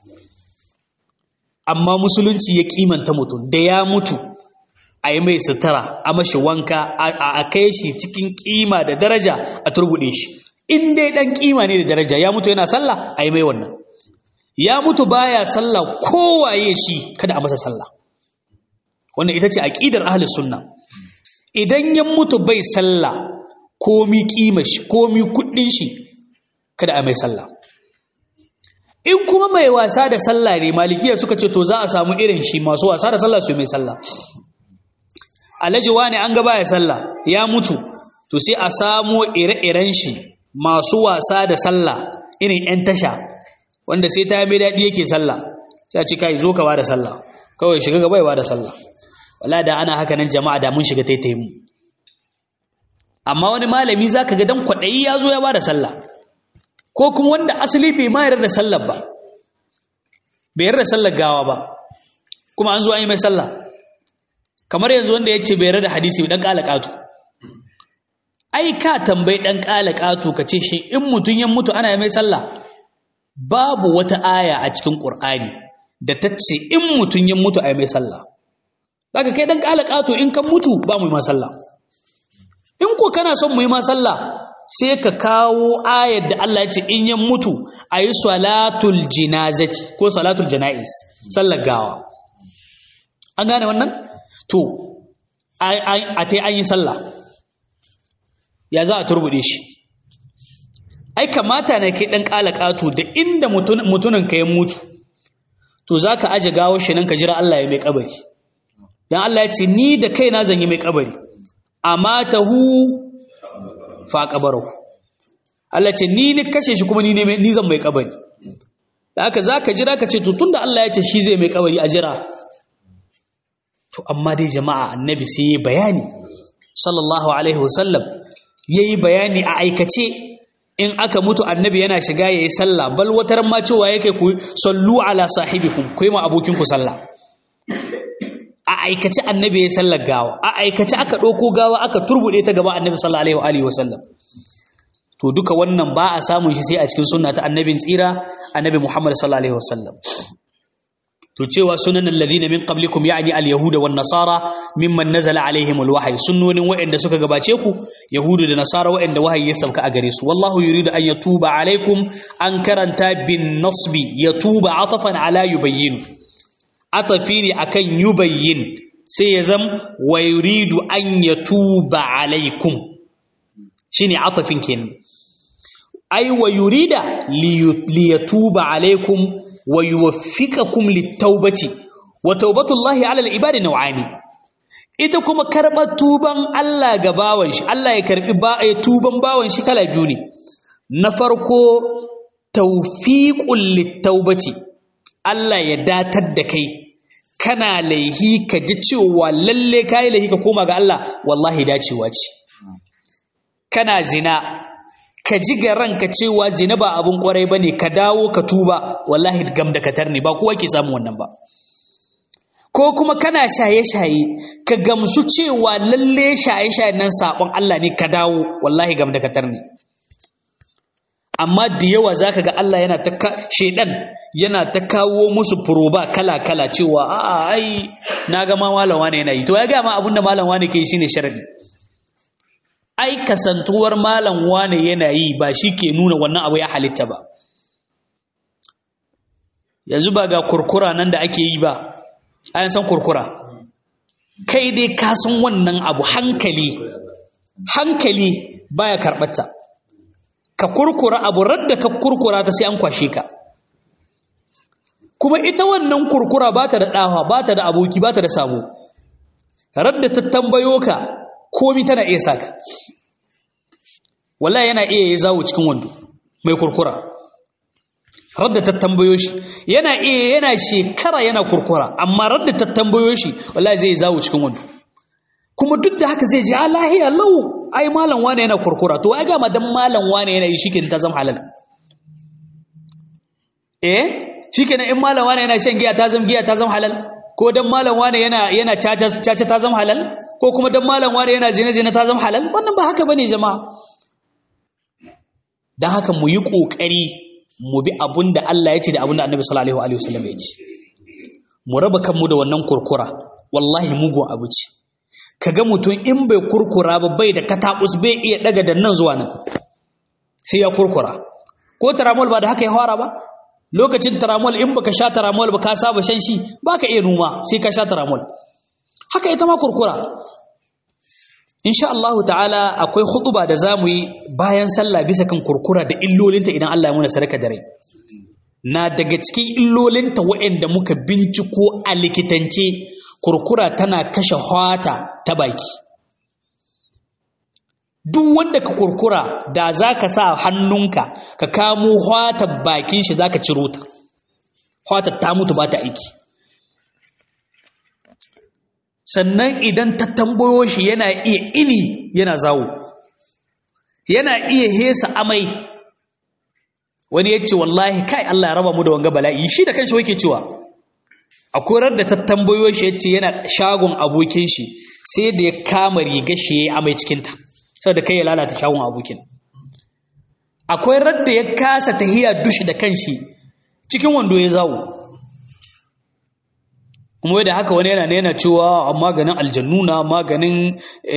amma musulunci ya kimanta mutum da ya mutu a yi mai sutura a mashi wanka a kai shi cikin kima da daraja a turbuɗe shi in dai ɗan kima ne da daraja ya mutu yana sallah a yi mai wannan ya mutu baya sallah kowaye shi kada a masa sallah wannan ita ce aqidar ahlus sunna idan ya mutu bai sallah komi kima shi komi kuɗin shi kada a mai sallah in kuma mai wasa da sallah ne malikiya suka ce to za a samu irin shi masu wasa da sallah su mai sallah alhaji wani an gaba ya sallah ya mutu to sai a samo ire-iren shi masu wasa da sallah irin 'yan tasha wanda sai ta mai daɗi yake sallah sai a ci kai zo ka ba da sallah kawai shiga gaba ya ba da sallah wala da ana haka nan jama'a da mun shiga taitaye mu amma wani malami zaka ga dan kwaɗayi ya zo ya ba da sallah ko kuma wanda asali bai ma yarda da sallar ba bai yarda da sallar gawa ba kuma an zo an yi mai sallah kamar yanzu wanda ya ce bai yarda da hadisi dan kala katu ai ka tambayi dan kala katu ka ce shi in mutun ya mutu ana mai sallah babu wata aya a cikin qur'ani da ta ce in mutun ya mutu ai mai sallah daga kai dan kala katu in kan mutu ba mu yi ma sallah in ko kana son mu yi ma sallah sai ka kawo ayar da Allah ya ce in ya mutu a yi salatul jinazati ko salatul jana'is sallar gawa an gane wannan to a ta an yi sallah ya za a turbude shi ai kamata na kai ɗan ƙalaƙato da inda mutunan ka ya mutu to za ka aje gawo shi nan ka jira Allah ya mai ƙabari don Allah ya ce ni da kaina zan yi mai ƙabari amma ta hu fa kabarahu Allah ce ni ni kashe shi kuma ni ne ni zan mai kabari da haka zaka jira ka ce to tunda Allah ya ce shi zai mai kabari a jira to amma dai jama'a annabi sai yayi bayani sallallahu alaihi wasallam yayi bayani a aikace in aka mutu annabi yana shiga yayi sallah bal watar ma cewa yake ku sallu ala sahibikum ku yi ma abokin ku sallah a aikace annabi ya sallar gawa a aikace aka ɗauko gawa aka turbuɗe ta gaba annabi sallallahu alaihi wa sallam to duka wannan ba a samun shi sai a cikin sunna ta annabin tsira annabi Muhammad sallallahu alaihi wa sallam to cewa sunan alladhina min qablikum ya'ni al-yahuda wan nasara mimman nazala alaihim al-wahyi sunnonin wa'anda suka gabace ku yahudu da nasara wa'anda wahayi ya sauka a gare su wallahu yuridu an yatuba alaikum an karanta bin nasbi yatuba atafan ala yubayyin atafi ne akan yubayyin sai ya zam wa yuridu an yatuba alaikum shine atafin kenan ai wa yurida li yatuba alaikum wa yuwaffiqakum lit-taubati wa taubatullahi 'ala al-ibadi naw'ani ita kuma karɓar tuban Allah ga bawan shi Allah ya karɓi ba ya tuban bawan shi kala biyu ne na farko tawfiqul lit-taubati Allah ya datar da kai kana laihi ka ji cewa lalle kai laihi ka koma ga Allah wallahi dacewa ce kana zina ka ji ga ranka cewa zina ba abun kwarai bane ka dawo ka tuba wallahi gam da katar ne ba kowa ke samun wannan ba ko kuma kana shaye-shaye ka gamsu cewa lalle shaye-shaye nan sabon Allah ne ka dawo wallahi gam da katar ne amma da yawa zaka ga Allah yana ta shedan yana ta kawo musu furoba kala-kala cewa a'a ai naga ma malam wane yana yi to ya ga ma abinda malam wane ke yi shine sharadi ai kasantuwar malam wane yana yi ba shi ke nuna wannan abu ya halitta ba yanzu ba ga kurkura nan da ake yi ba an san kurkura kai dai ka san wannan abu hankali hankali baya karɓarta ka kurkura abu radda ka kurkura ta sai an kwashe ka kuma ita wannan kurkura ba ta da ɗawa ba ta da aboki ba ta da sabo radda ta tambayo ka komi tana iya saka wallahi yana iya yi zawo cikin wando mai kurkura radda ta tambayo shi yana iya yana shekara yana kurkura amma radda ta tambayo shi wallahi zai zawo cikin wando kuma duk da haka zai ji a lahiya lau ai malam wane yana kurkura to ai ga madan malam wane yana yi shike ta zama halal eh shikenan in malam wane yana shan giya ta zama giya ta zama halal ko dan malam wane yana yana caca caca ta zama halal ko kuma dan malam wane yana zina zina ta zama halal wannan ba haka bane jama'a dan haka mu yi kokari mu bi abunda Allah ya ce da abunda Annabi sallallahu alaihi wasallam ya ce mu raba kanmu da wannan kurkura wallahi mugun abu ce kaga mutum in bai kurkura ba bai da katabus bai iya daga da nan zuwa nan sai ya kurkura ko taramol ba da haka ya fara ba lokacin taramol in baka sha taramol ba ka saba shan shi baka iya numa sai ka sha taramol haka ita ma kurkura insha Allah ta'ala akwai khutuba da zamu yi bayan sallah bisa kan kurkura da illolinta idan Allah ya muna sadaka da rai na daga cikin illolinta waɗanda muka binciko a likitance kurkura tana kashe hwata ta baki duk wanda ka kurkura da za ka sa hannunka ka kamo hwatar bakin shi za ka ciro ta hwatar ta mutu ba ta aiki sannan idan ta tambayo shi yana iya ini yana zawo yana iya hesa amai wani ya ce wallahi kai Allah ya raba mu da wanga bala'i shi da kanshi wake cewa a korar da ta tambayo shi ya ce yana shagon abokin shi sai da ya kama riga shi ya yi amai cikinta saboda kai ya lalata shagon abokin akwai radda ya kasa tahiya dushi da kanshi cikin wando ya zawo kuma da haka wani yana yana cewa maganin aljannuna maganin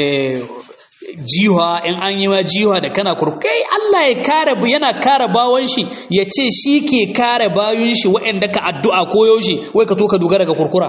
jiha in an yi ma jiha da kana kurkai Allah ya kare yana kare bawon shi ya ce shi ke kare bayun shi waɗanda ka addu'a ko yaushe wai ka to ka dogara ga kurkura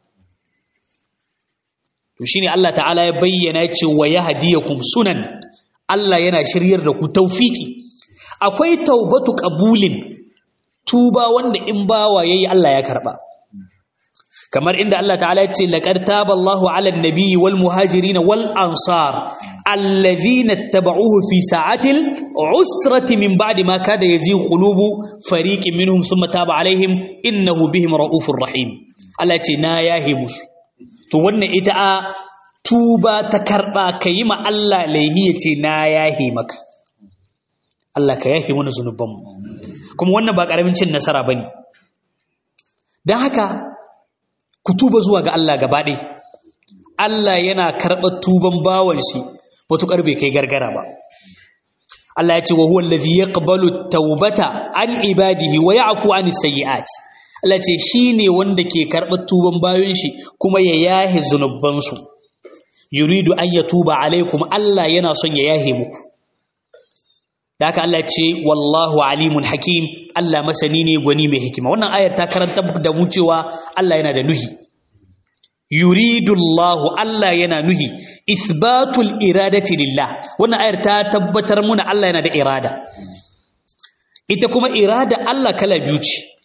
to shine Allah ta'ala ya bayyana ya ce wa yahdiyakum sunan Allah yana shiryar da ku tawfiki akwai taubatu qabulin tuba wanda in bawa yayi Allah ya karba kamar inda Allah ta'ala ya ce laqad taballahu 'alan nabiyyi wal muhajirin wal ansar alladhina ittaba'uhu fi sa'atil usrati min ba'di ma kada yazi qulubu fariqin minhum thumma taba 'alaihim innahu bihim ra'ufur rahim Allah ya ce na yahi musu to wannan ita a tuba ta karba kayi ma Allah laihi ya ce na yahi maka Allah ka yahi mana zunubanmu kuma wannan ba karamin cin nasara bane dan haka ku tuba zuwa ga Allah gaba ɗaya Allah yana karɓar tuban bawan shi matuƙar bai kai gargara ba Allah ya ce wa huwa allazi yaqbalu tawbata an ibadihi wa ya'fu anis sayyi'at Allah ce shine wanda ke karɓar tuban bayan shi kuma ya yahe zunuban su yuridu an yatuba alaikum Allah yana son ya yahe muku da haka Allah ce wallahu alimun hakim Allah masani ne gwani mai hikima wannan ayar ta karanta da mu cewa Allah yana da nuhi yuridu Allah Allah yana nuhi isbatul iradati lillah wannan ayar ta tabbatar muna Allah yana da irada ita kuma irada Allah kala biyu ce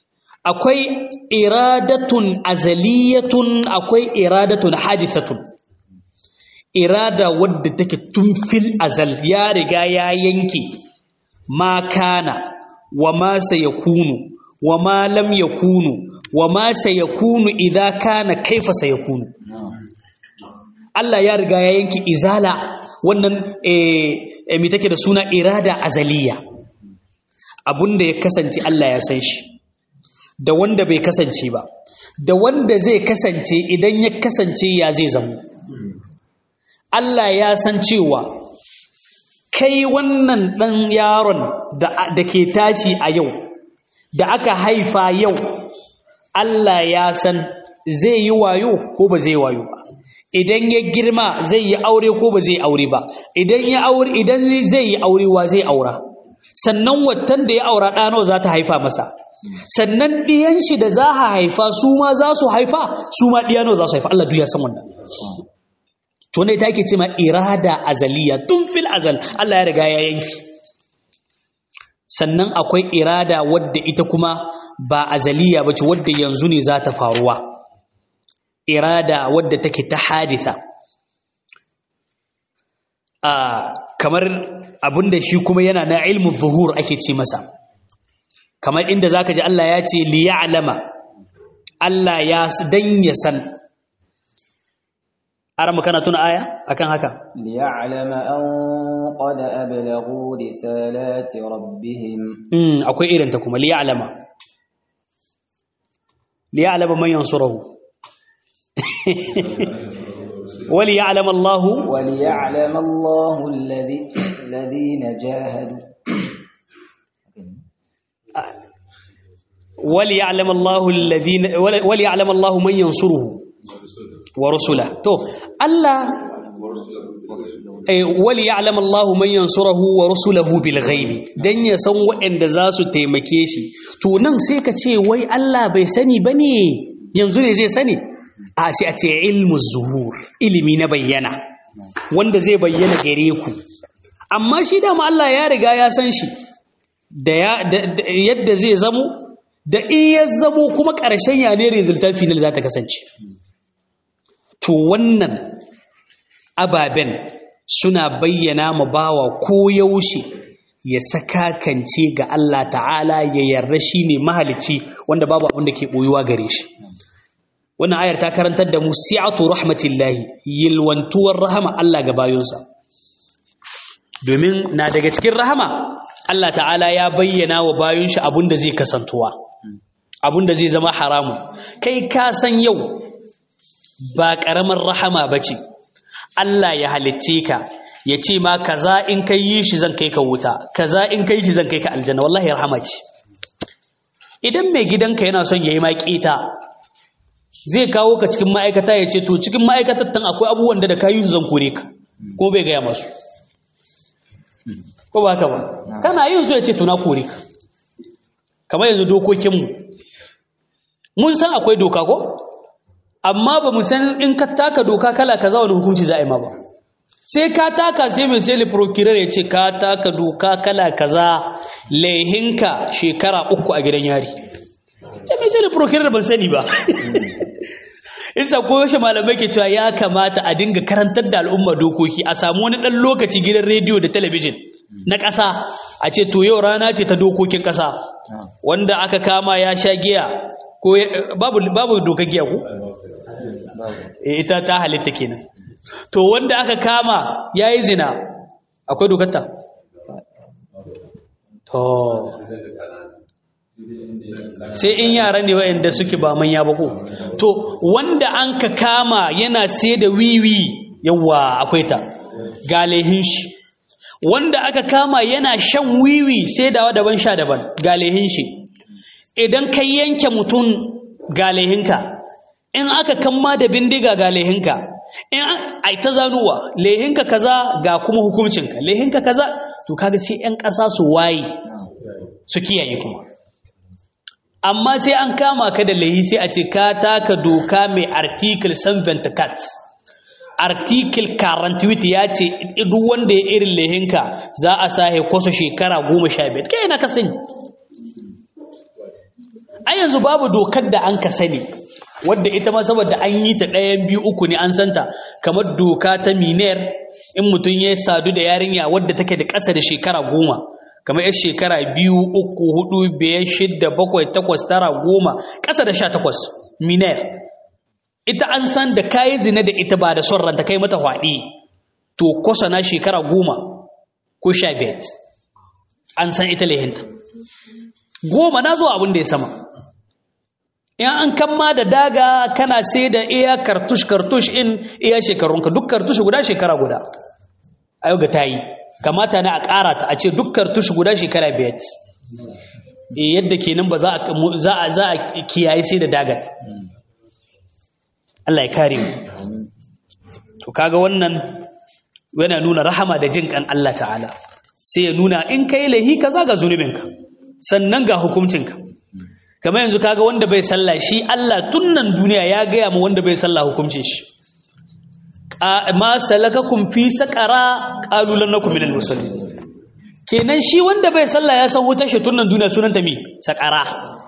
akwai iradatun azaliyatun akwai iradatun hadithatun irada wadda take tun fil azal ya riga ya yanke ma kana wa ma sayakunu wa ma lam yakunu wa ma sayakunu idza kana kaifa sayakunu Allah ya riga ya yanke izala wannan eh me take da suna irada azaliya abunda ya kasance Allah ya san shi da wanda bai kasance ba da wanda zai kasance idan ya kasance ya zai zamo Allah ya san cewa kai wannan ɗan yaron da ke tashi a yau da aka haifa yau Allah ya san zai yi wayo ko ba zai wayo ba idan ya girma zai yi aure ko ba zai aure ba idan ya aure idan zai yi aure wa zai aura sannan watan da ya aura ɗano za ta haifa masa sannan ɗiyan shi da za a haifa su ma za su haifa su ma ɗiyano za su haifa Allah duk ya san wannan to ne take ce ma irada azaliya tun fil azal Allah ya riga ya yanki sannan akwai irada wadda ita kuma ba azaliya bace wadda yanzu ne za ta faruwa irada wadda take ta haditha a kamar abinda shi kuma yana na ilmu zuhur ake ce masa kamar inda zaka ji Allah ya ce li ya'lama Allah ya dan ya san arama kana tuna aya akan haka li ya'lama an qad ablaghu risalati rabbihim mm akwai irin ta kuma li ya'lama li ya'lama man yansuruhu wali ya'lama Allah wali ya'lama Allah alladhi alladhina jahadu وليعلم الله الذين وليعلم الله من ينصره ورسله تو الله وليعلم الله من ينصره ورسله بالغيب dan ya san waɗanda za su taimake shi to nan sai ka ce wai Allah bai sani bane yanzu ne zai sani a sai a ce ilmu zuhur ilimi na bayyana wanda zai bayyana gare ku amma shi dama Allah ya riga ya san shi da yadda zai zamo da in ya zamo kuma ƙarshen ya ne resultat final za ta kasance to wannan ababen suna bayyana ma bawa ko yaushe ya sakakance ga Allah ta'ala ya yarda shi ne mahalicci wanda babu abin da ke ɓoyuwa gare shi wannan ayar ta karantar da mu si'atu rahmatillahi yilwantuwar rahama Allah ga bayonsa domin na daga cikin rahama Allah ta'ala ya bayyana wa bayon shi abin da zai kasantuwa abin da zai zama haramu kai ka san yau ba ƙaramar rahama ba ce Allah ya halicce ka ya ce ma kaza in kai yi shi zan kai ka wuta kaza in kai shi zan kai ka aljanna wallahi rahama ce idan mai gidanka yana son ya yi ma ƙeta zai kawo ka cikin ma'aikata ya ce to cikin ma'aikatar tan akwai abubuwan da da ka yi su zan kore ka ko bai gaya masu ko ba haka ba kana yin su ya ce to na kore ka kamar yanzu dokokinmu mun san akwai doka ko amma ba mu san in ka taka doka kala kaza wani hukunci za a yi ma ba sai ka taka sai mai sai procurator ya ce ka taka doka kala kaza laihinka shekara uku a gidan yari sai mai sai procurator ban sani ba isa ko yaushe malamai ke cewa ya kamata a dinga karantar da al'umma dokoki a samu wani ɗan lokaci gidan rediyo da talabijin na ƙasa a ce to yau rana ce ta dokokin ƙasa wanda aka kama ya sha giya ko babu babu dokar giya ko ita ta halitta kenan to wanda aka kama yayi zina akwai dokar ta to sai in yara ne wayanda suke ba manya ba ko to wanda an ka kama yana sai da wiwi yawa akwai ta galehin shi wanda aka kama yana shan wiwi sai dawa daban sha daban galehin shi idan ka yanke mutum galehinka in aka kamma da bindiga galehinka in ai ta zanuwa lehinka kaza ga kuma hukuncinka lehinka kaza to kaga sai yan ƙasa su waye su kiyaye kuma amma sai an kama ka da lahi sai a ce ka taka doka mai article 74 article 48 ya ce duk wanda ya irin lahinka za a sahe kwasa shekara 15 kai na ka sani a yanzu babu dokar da an ka sani wadda ita ma saboda an yi ta ɗayan biyu uku ne an santa kamar doka ta miner in mutum ya sadu da yarinya wadda take da ƙasa da shekara goma kamar yar shekara biyu uku hudu biyar shidda bakwai takwas tara goma ƙasa da sha takwas miner ita an san da kayi zina da ita ba da son ranta kai mata hwaɗi to kwasa na shekara goma ko sha biyar an san ita lehinta goma na zuwa abin da ya sama in an kamma da daga kana sai da iya kartush kartush in iya shekarunka duk kartush guda shekara guda a yau ga ta yi kamata na a ƙara ta a ce duk kartush guda shekara biyar yadda kenan ba za a za a kiyaye sai da dagat Allah ya kare mu to kaga wannan yana nuna rahama da jin kan Allah ta'ala sai ya nuna in kai lahi kaza ga zunubinka sannan ga hukuncinka kamar yanzu kaga wanda bai sallah shi Allah tunnan duniya ya gaya mu wanda bai sallah hukuncin shi ma salakakum fi saqara qalu lan nakum minal musallin kenan shi wanda bai sallah ya san wutar shi tunnan duniya sunanta mi saqara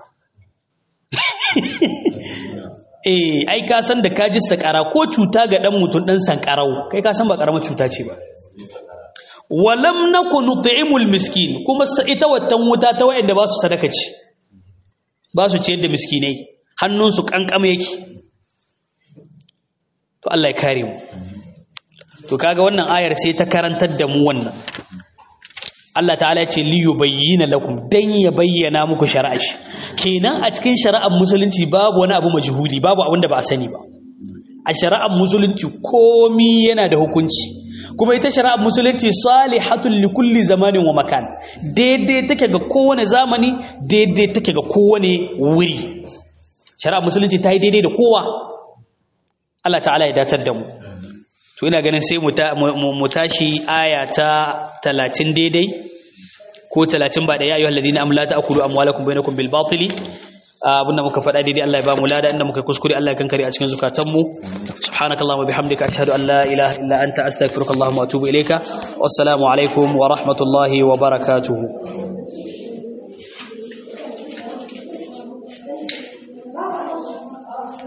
eh ai ka san da kaji saqara ko cuta ga dan mutun dan sankarau kai ka san ba karamar cuta ce ba walam nakun nut'imul miskin kuma ita wattan wuta ta wayanda ba su sadaka ce ba su ciyar da miskinai hannunsu kankama yake to Allah ya kare mu to kaga wannan ayar sai ta karantar da mu wannan Allah ta'ala ya ce li yubayyana lakum dan ya bayyana muku shari'a shi kenan a cikin shari'ar musulunci babu wani abu majhuli babu abin da ba a sani ba a shari'ar musulunci komi yana da hukunci kuma ita shari'ar musulunci salihatul li kulli zamanin wa makan daidai take ga kowane zamani daidai take ga kowane wuri shari'ar musulunci ta yi daidai da kowa Allah ta'ala ya datar da mu to ina ganin sai mu tashi aya ta 30 daidai ko 30 ba da ya ayyuhal ladina amla ta'kulu amwalakum bainakum bil batili abinda muka faɗa daidai Allah ya ba mu lada inda muka kuskure Allah ya kankare a cikin zukatanmu subhanakallahumma bihamdika ashhadu an la ilaha illa anta astaghfiruka wa atubu ilayka wassalamu alaikum wa rahmatullahi wa barakatuh